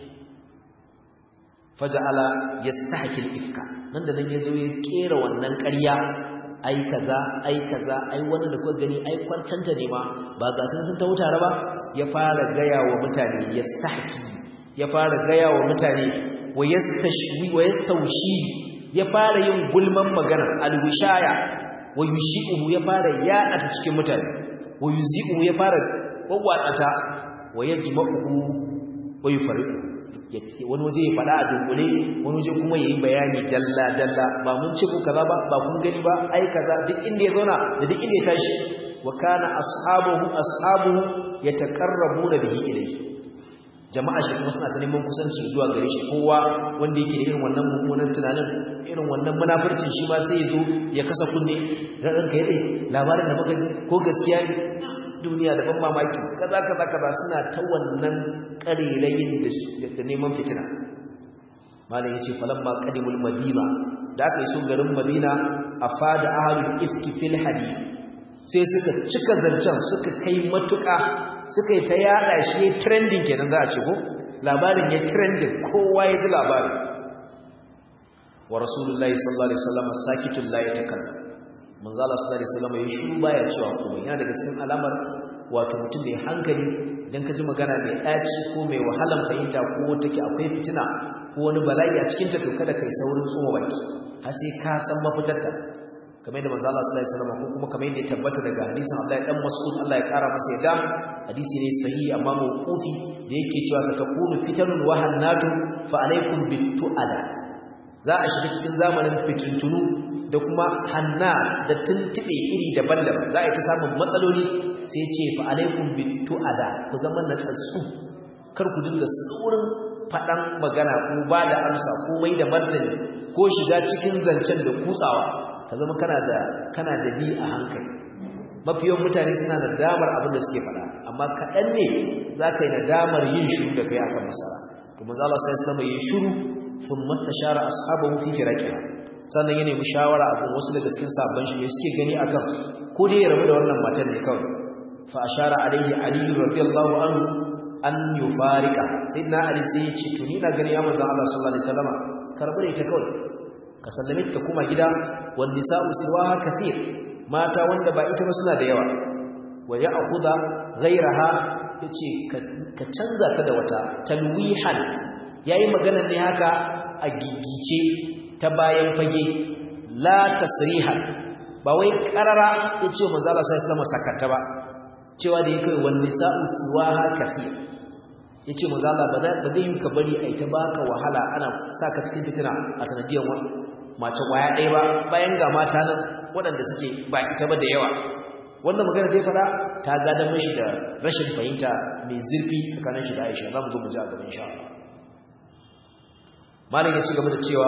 faja'ala yastahkil ifka nan da nan yazo ya kera wannan ƙarya ai kaza ai kaza ai wannan da kuka gani ai kwantanta ne ma ba ga sun sun ta wutare ba ya fara gaya wa mutane yastahki ya fara gaya wa mutane wa yastashwi wa yastawshi ya fara yin gulman magana alwishaya wa yushi'uhu ya fara yaɗa ta cikin mutane wa yuzi'uhu ya fara wawwatsata wa yajma'uhu wa yufariqu wani waje ya faɗa a dunkule wani waje kuma yayi bayani dalla dalla ba mun ce ku kaza ba ba kun gani ba ai kaza duk inda ya zauna da duk inda ya tashi wa kana ashabuhu ashabuhu yataqarrabuna bihi ilayhi jama'a shi kuma suna ta neman kusanci zuwa gare shi kowa wanda yake da irin wannan mummunan tunanin irin wannan munafurcin shi ma sai ya zo ya kasa kunne ranka ya dai labarin da muka ji ko gaskiya ne duniya da ban mamaki kaza kaza kaza suna ta wannan karerayin da neman fitina malam yace falamma qadimul madina da aka iso garin madina afada ahlul ifki fil hadith sai suka cika zancen suka kai matuka suka yi ta yada shi trending kenan za a ce ko labarin ya trending kowa ya ji labarin wa rasulullahi sallallahu alaihi wasallam sakitul la yatakallam manzo Allah sallallahu alaihi wasallam ya shiru baya cewa komai yana daga cikin alamar wato mutum mai hankali idan ka ji magana mai ɗaci ko mai wahalan fahimta ko take akwai fitina ko wani bala'i a cikin ta to kada kai saurin tsoma baki har sai ka san mafitarta kamar yadda manzo Allah sallallahu alaihi wasallam ko kuma kamar yadda ya tabbata daga hadisin Abdullahi dan Mas'ud Allah ya kara masa yadda hadisi ne sahihi amma mawqufi da yake cewa satakunu fitanun wa hannatu fa alaikum bitu'ada za a shiga cikin zamanin fitintunu da kuma hannat da tuntube iri daban-daban za a yi ta samun matsaloli sai ce fa alaikum bitu'ada ku zama natsatsu kar ku dinga saurin faɗan magana ko ba da amsa ko mai da martani ko shiga cikin zancen da kutsawa ka zama kana da kana da bi a hankali mafiyan mutane suna da damar abin da suke faɗa amma kaɗan ne za ka yi nadamar yin shiru da kai akan masara to manzo Allah sai sallama yin shiru sun mastashara ashabahu fi firaqiha sannan ya nemi shawara abin wasu daga cikin sabban shi ne suke gani akan ko dai ya rabu da wannan matan ne kawai fa ashara alaihi ali radiyallahu anhu an yufarika sayyidina ali sai ya ce to ni na gani ya manzo Allah sallallahu alaihi wasallam karbi da ita kawai ka sallame ta koma gida wan nisa'u siwaha kathir mata wanda ba ita ba suna da yawa wa ya'khudha ghayraha yace ka canza ta da wata talwihan yayi magana ne haka a gigice ta bayan fage la tasrihan ba wai karara yace manzo Allah sallallahu alaihi wasallam sakata ba cewa da yake wan nisa'u siwaha kathir yace manzo Allah ba zai yi ka bari ai ta baka wahala ana saka cikin fitina a sanadiyar mace kwaya ɗaya ba bayan ga mata nan waɗanda suke ba ita ba da yawa wannan magana da ya faɗa ta gadon mashi da rashin fahimta mai zurfi tsakanin shi da Aisha za mu zo mu ji a gaban sha malam ya ci gaba da cewa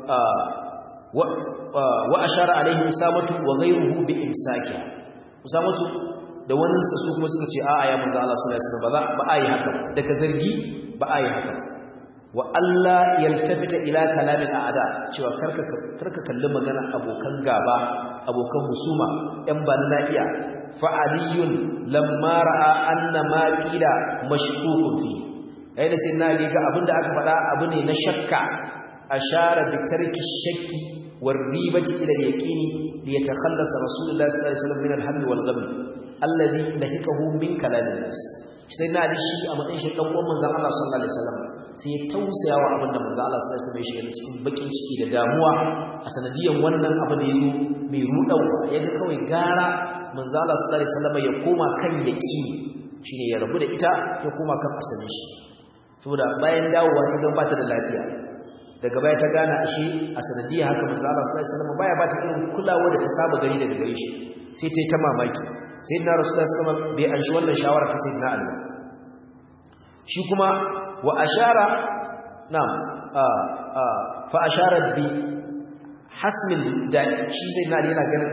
wa ashara alaihi usamatu wa ghayruhu bi imsaki usamatu da wani su kuma suka ce a'a ya manzo Allah sallallahu alaihi wasallam ba a yi haka daga zargi ba a yi haka wa Allah yaltafita ila kalamin a'ada cewa karka karka kalli magana abokan gaba abokan husuma ɗan bana lafiya fa aliyun lamma ra'a anna ma qila mashkukun fi ai da sai na ga abinda aka faɗa abu ne na shakka ashara bi tarki shakki war ribati ila yaqini li yatakhallasa rasulullah sallallahu alaihi wasallam min al-hammi wal gham alladhi lahikahu min kalamin nas sai na shi a matsayin shi dan uwan manzon Allah sallallahu alaihi wasallam sai ya tausaya wa abin da manzo Allah sallallahu alaihi wasallam ya shiga cikin bakin ciki da damuwa a sanadiyan wannan abu da yazo mai rudawa yaga kawai gara manzo Allah sallallahu alaihi wasallam ya koma kan yaqini shine ya rabu da ita ya koma kan asalin shi saboda bayan dawowa sai ga bata da lafiya daga baya ta gane ashe a sanadiyar haka manzo Allah sallallahu alaihi wasallam baya bata irin kulawa da ta saba gani daga gare shi sai ta yi ta mamaki sayyidina rasulullahi sallallahu alaihi wasallam bai anshi wannan shawara ta sayyidina Ali shi kuma wa ashara na'am fa ashara bi hasmin da shi zai na yana ganin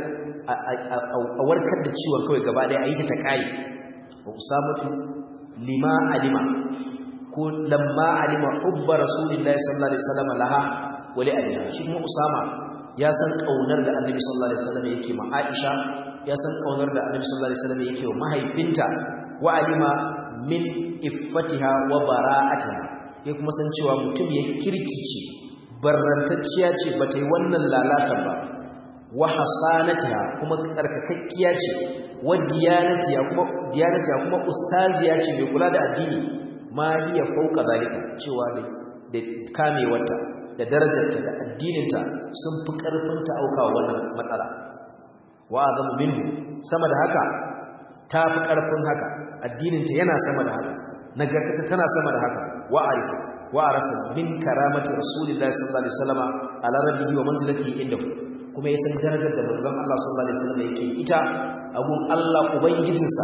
a warkar da ciwon kawai gaba ɗaya a yi ta kai wa usamatu lima alima ko lamma alima hubba rasulillahi sallallahu alaihi wasallam laha wa li aliha shi kuma usama ya san kaunar da annabi sallallahu alaihi wasallam yake ma aisha ya san kaunar da annabi sallallahu alaihi wasallam yake wa mahaifinta wa alima min iffatiha wa bara'atiha ya kuma san cewa mutum ya kirkice barrantacciya ce ba ta yi wannan lalata ba wa hasanatiha kuma tsarkakakkiya ce wa diyanatiha kuma diyanatiha kuma ustaziya ce mai kula da addini ma hiya fauka zalika cewa da kamewarta da darajarta da addininta sun fi karfin ta aukawa wannan matsala wa azamu minhu sama da haka ta fi karfin haka addininta yana sama da haka nagartata tana sama da haka wa arifu wa arafu min karamati rasulillahi sallallahu alaihi wasallam ala rabbihi wa manzilatihi indahu kuma yasan darajar da manzon Allah sallallahu alaihi wasallam yake ita abun Allah ubangijinsa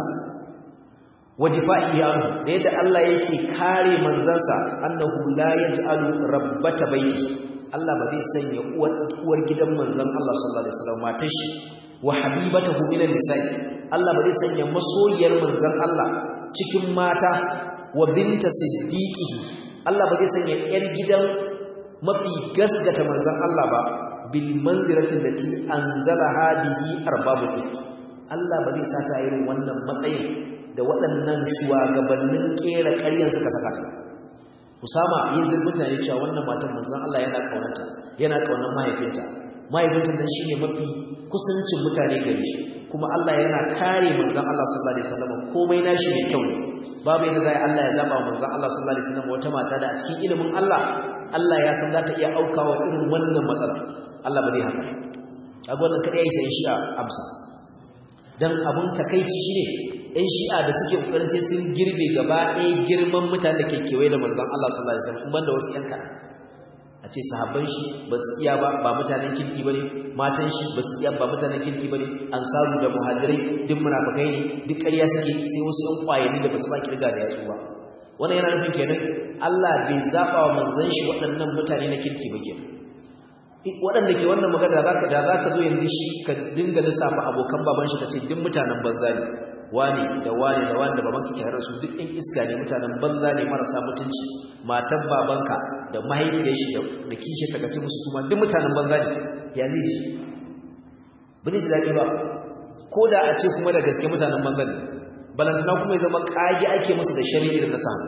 wa difa'i anhu da yadda Allah yake kare manzansa annahu la yaj'alu rabbata baiti Allah ba zai sanya uwar uwar gidan manzon Allah sallallahu alaihi wasallam matar shi wa habibatahu minan nisa'i Allah ba zai sanya masoyiyar manzon Allah cikin mata wa binta siddiqihi Allah ba zai sanya yar gidan mafi gasgata manzon Allah ba bil manziratin lati anzalaha bihi arbabul ifk Allah ba zai sata irin wannan matsayin da waɗannan shugabannin kera ƙaryan suka saka ta Usama yin zai mutane cewa wannan matan manzon Allah yana kaunarta yana kaunar mahaifinta mahaifinta dan shine mafi kusancin mutane gare shi kuma Allah yana kare manzon Allah sallallahu alaihi wasallam komai nashi mai kyau babu yadda zai Allah ya zaba manzon Allah sallallahu alaihi wasallam wata mata da a cikin ilimin Allah Allah ya san za ta iya aukawa irin wannan matsala Allah ba zai haka kaga wannan kadai yayi sai shi'a amsa dan abun takeici shine ɗan shi'a da suke kokarin sai sun girbe gaba ɗaya girman mutanen da ke kewaye da manzon Allah sallallahu alaihi wasallam banda wasu yan kana a ce sahabban shi ba su iya ba ba mutanen kirki bane matan shi ba su iya ba mutanen kirki bane ansaru da muhajirai duk munafikai ne duk ƙarya suke sai wasu ɗan ƙwayani da ba su ba kirga da yatsu ba wannan yana nufin kenan Allah bai zaba wa manzon shi waɗannan mutane na kirki ba kenan waɗanda ke wannan magana zaka da zaka zo yanzu shi ka dinga lissafa abokan baban shi kace duk mutanen banza ne wani da wani da wani da babanka ke harasu duk ɗin iska ne mutanen banza ne marasa mutunci matan babanka da mahaifiyar shi da kishe ta kace musu suma duk mutanen banza ne ya zai ji ba zai ji daɗi ba ko da a ce kuma da gaske mutanen banza ne balantana kuma ya zama ƙage ake musu da shari'i da na samu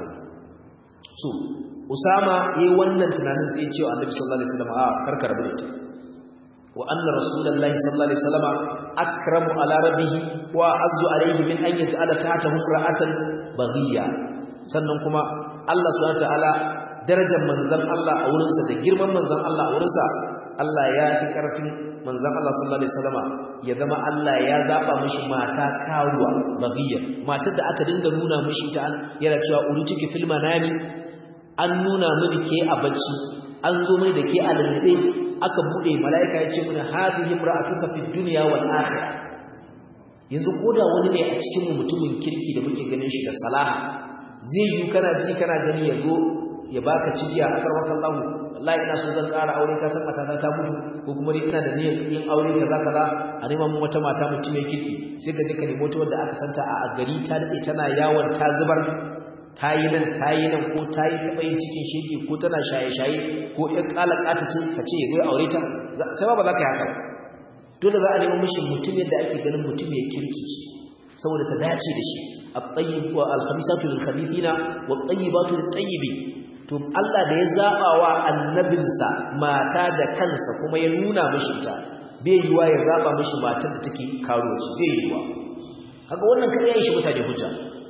so usama yayi wannan tunanin sai ya ce wa annabi sallallahu alaihi wasallam a karkar da ita wa anna rasulullahi sallallahu alaihi wasallam akramu ala rabbih wa azzu alaihi min an yaj'ala tahtahu ra'atan baghiya sannan kuma Allah subhanahu wataala darajar manzon Allah a wurinsa da girman manzon Allah a wurinsa Allah ya fi karfin manzon Allah sallallahu alaihi wasallam ya zama Allah ya zaba mishi mata karuwa baghiya matar da aka dinga nuna mishi ta yana cewa urutuki fil manami an nuna mini ke a bacci an zo mai da ke a lallabe aka bude mala'ika ya ce mana hadhihi imra'atuka fid dunya wal akhirah yanzu koda wani ne a cikin mutumin kirki da muke ganin shi da salaha zai yi kana ji kana gani ya zo ya baka cibiya a karwata Allah wallahi ina so zan ƙara aure ka san matata ta mutu ko kuma ni ina da niyyar yin aure kaza kaza a neman mu wata mata mutum mai kirki sai ka je ka nemo ta wanda aka santa a gari ta dade tana yawon ta zubar ta yi nan ta yi nan ko ta yi taɓa yin cikin shege ko tana shaye-shaye ko ‘yan ƙalaƙata ce ka ce ya zo aure ta kai ba ba za ka yi haka ba dole za a nemi mishi mutum yadda ake ganin mutum ya kirki ce saboda ta dace da shi a tsayi wa alhamisatu lil khabithina wa tayyibatu lit tayyibi to Allah da ya zaba wa annabinsa mata da kansa kuma ya nuna mishi ta bai yiwa ya zaba mishi matar da take karuwaci bai yiwa kaga wannan kada yayi shi mutane hujja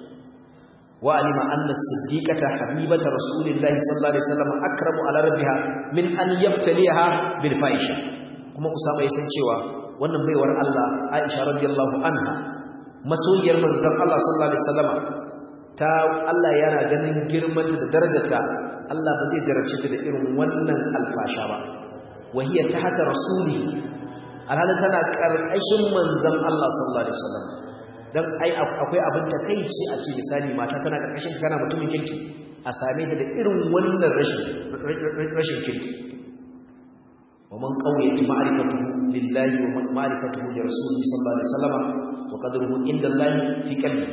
وعلم أن الصديقة حبيبة رسول الله صلى الله عليه وسلم أكرم على ربها من أن يبتليها بالفائشة كما أسامة يسن cewa wannan baiwar Allah Aisha radiyallahu anha masoyiyar manzon Allah sallallahu alaihi wasallam ta Allah yana ganin girmanta da darajarta Allah ba zai jarabce ta da irin wannan alfasha ba wahiya ta haka rasuli alhalin tana karkashin manzon Allah sallallahu alaihi wasallam dan ai akwai abin takeici a ce misali mata tana karkashin kana mutumin kirki a same ta da irin wannan rashin rashin kirki ومن قويت معرفته لله ومعرفته لرسوله صلى الله عليه وسلم وقدره عند الله في قلبه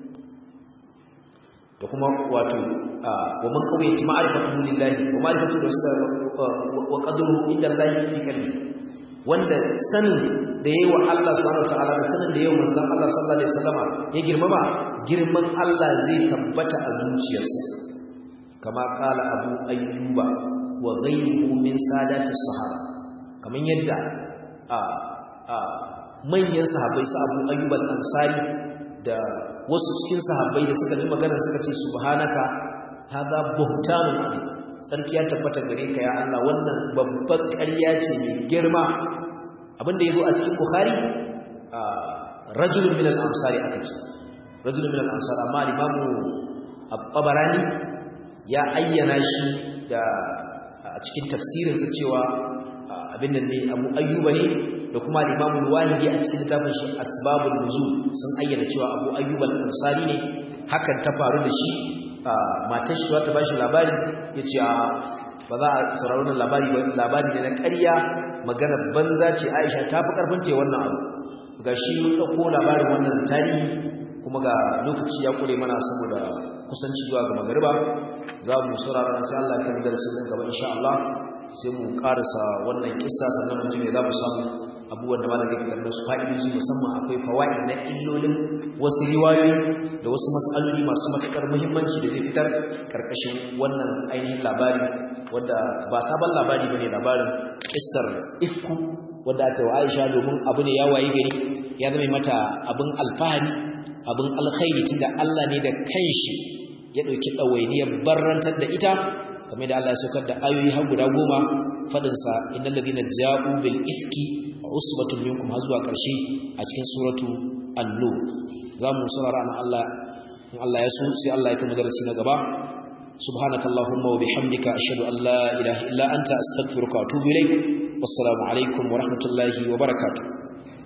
da kuma wato wa man qawiyat ma'rifatuhu lillahi wa ma'rifatu wa qadruhu inda Allah fi qalbi wanda sanin da yayi wa Allah subhanahu wataala da sanin da yayi manzon Allah sallallahu alaihi wasallama ya girmama girman Allah zai tabbata a zuciyarsa kama kala Abu Ayyuba wa ghayruhu min sadati sahaba kaman yadda a a manyan sahabbai su Abu Ayyub al-Ansari da wasu cikin sahabbai da suka ji magana suka ce subhanaka hadha buhtanun azim sarki ya tabbata gare ka ya Allah wannan babbar ƙarya ce mai girma abinda yazo a cikin Bukhari rajulun min al-ansari aka ce rajulun min al-ansar amma imamu at-Tabarani ya ayyana shi da a cikin tafsirinsa cewa abin nan ne Abu Ayyuba ne da kuma Imam al-Wahidi a cikin littafin shi Asbabun Nuzul sun ayyana cewa Abu Ayyub al-Ansari ne hakan ta faru da shi matar shi ta bashi labari yace a ba za a saurari wannan labari ba labari ne na ƙarya magana banza ce Aisha ta fi karfin ta wannan abu gashi mun dauko labarin wannan tarihi kuma ga lokaci ya kure mana saboda kusanci zuwa ga magariba za mu saurara sai Allah ya kai darasin gaba insha Allah sai mu karasa wannan kissa sannan mu ji me za mu samu abubuwan da malam zai fitar da su fa'idoji musamman akwai fawaid na illolin wasu riwayoyi da wasu mas'aloli masu matukar muhimmanci da zai fitar karkashin wannan ainihin labari wanda ba sabon labari bane labarin kissar ifku wanda aka yi wa Aisha domin abu ne ya waye gari ya zama mata abin alfahari abin alkhairi tunda Allah ne da kanshi ya dauki dawainiyar barrantar da ita kamar da Allah ya saukar da ayoyi har guda goma fadin sa innal ladina ja'u bil ifki usbatun minkum har zuwa karshe a cikin suratu an-nur zamu saurara an Allah in Allah ya so sai Allah ya kuma darasi na gaba subhanakallahumma wa bihamdika ashhadu an la ilaha illa anta astaghfiruka wa atubu ilaik wassalamu alaikum wa rahmatullahi wa barakatuh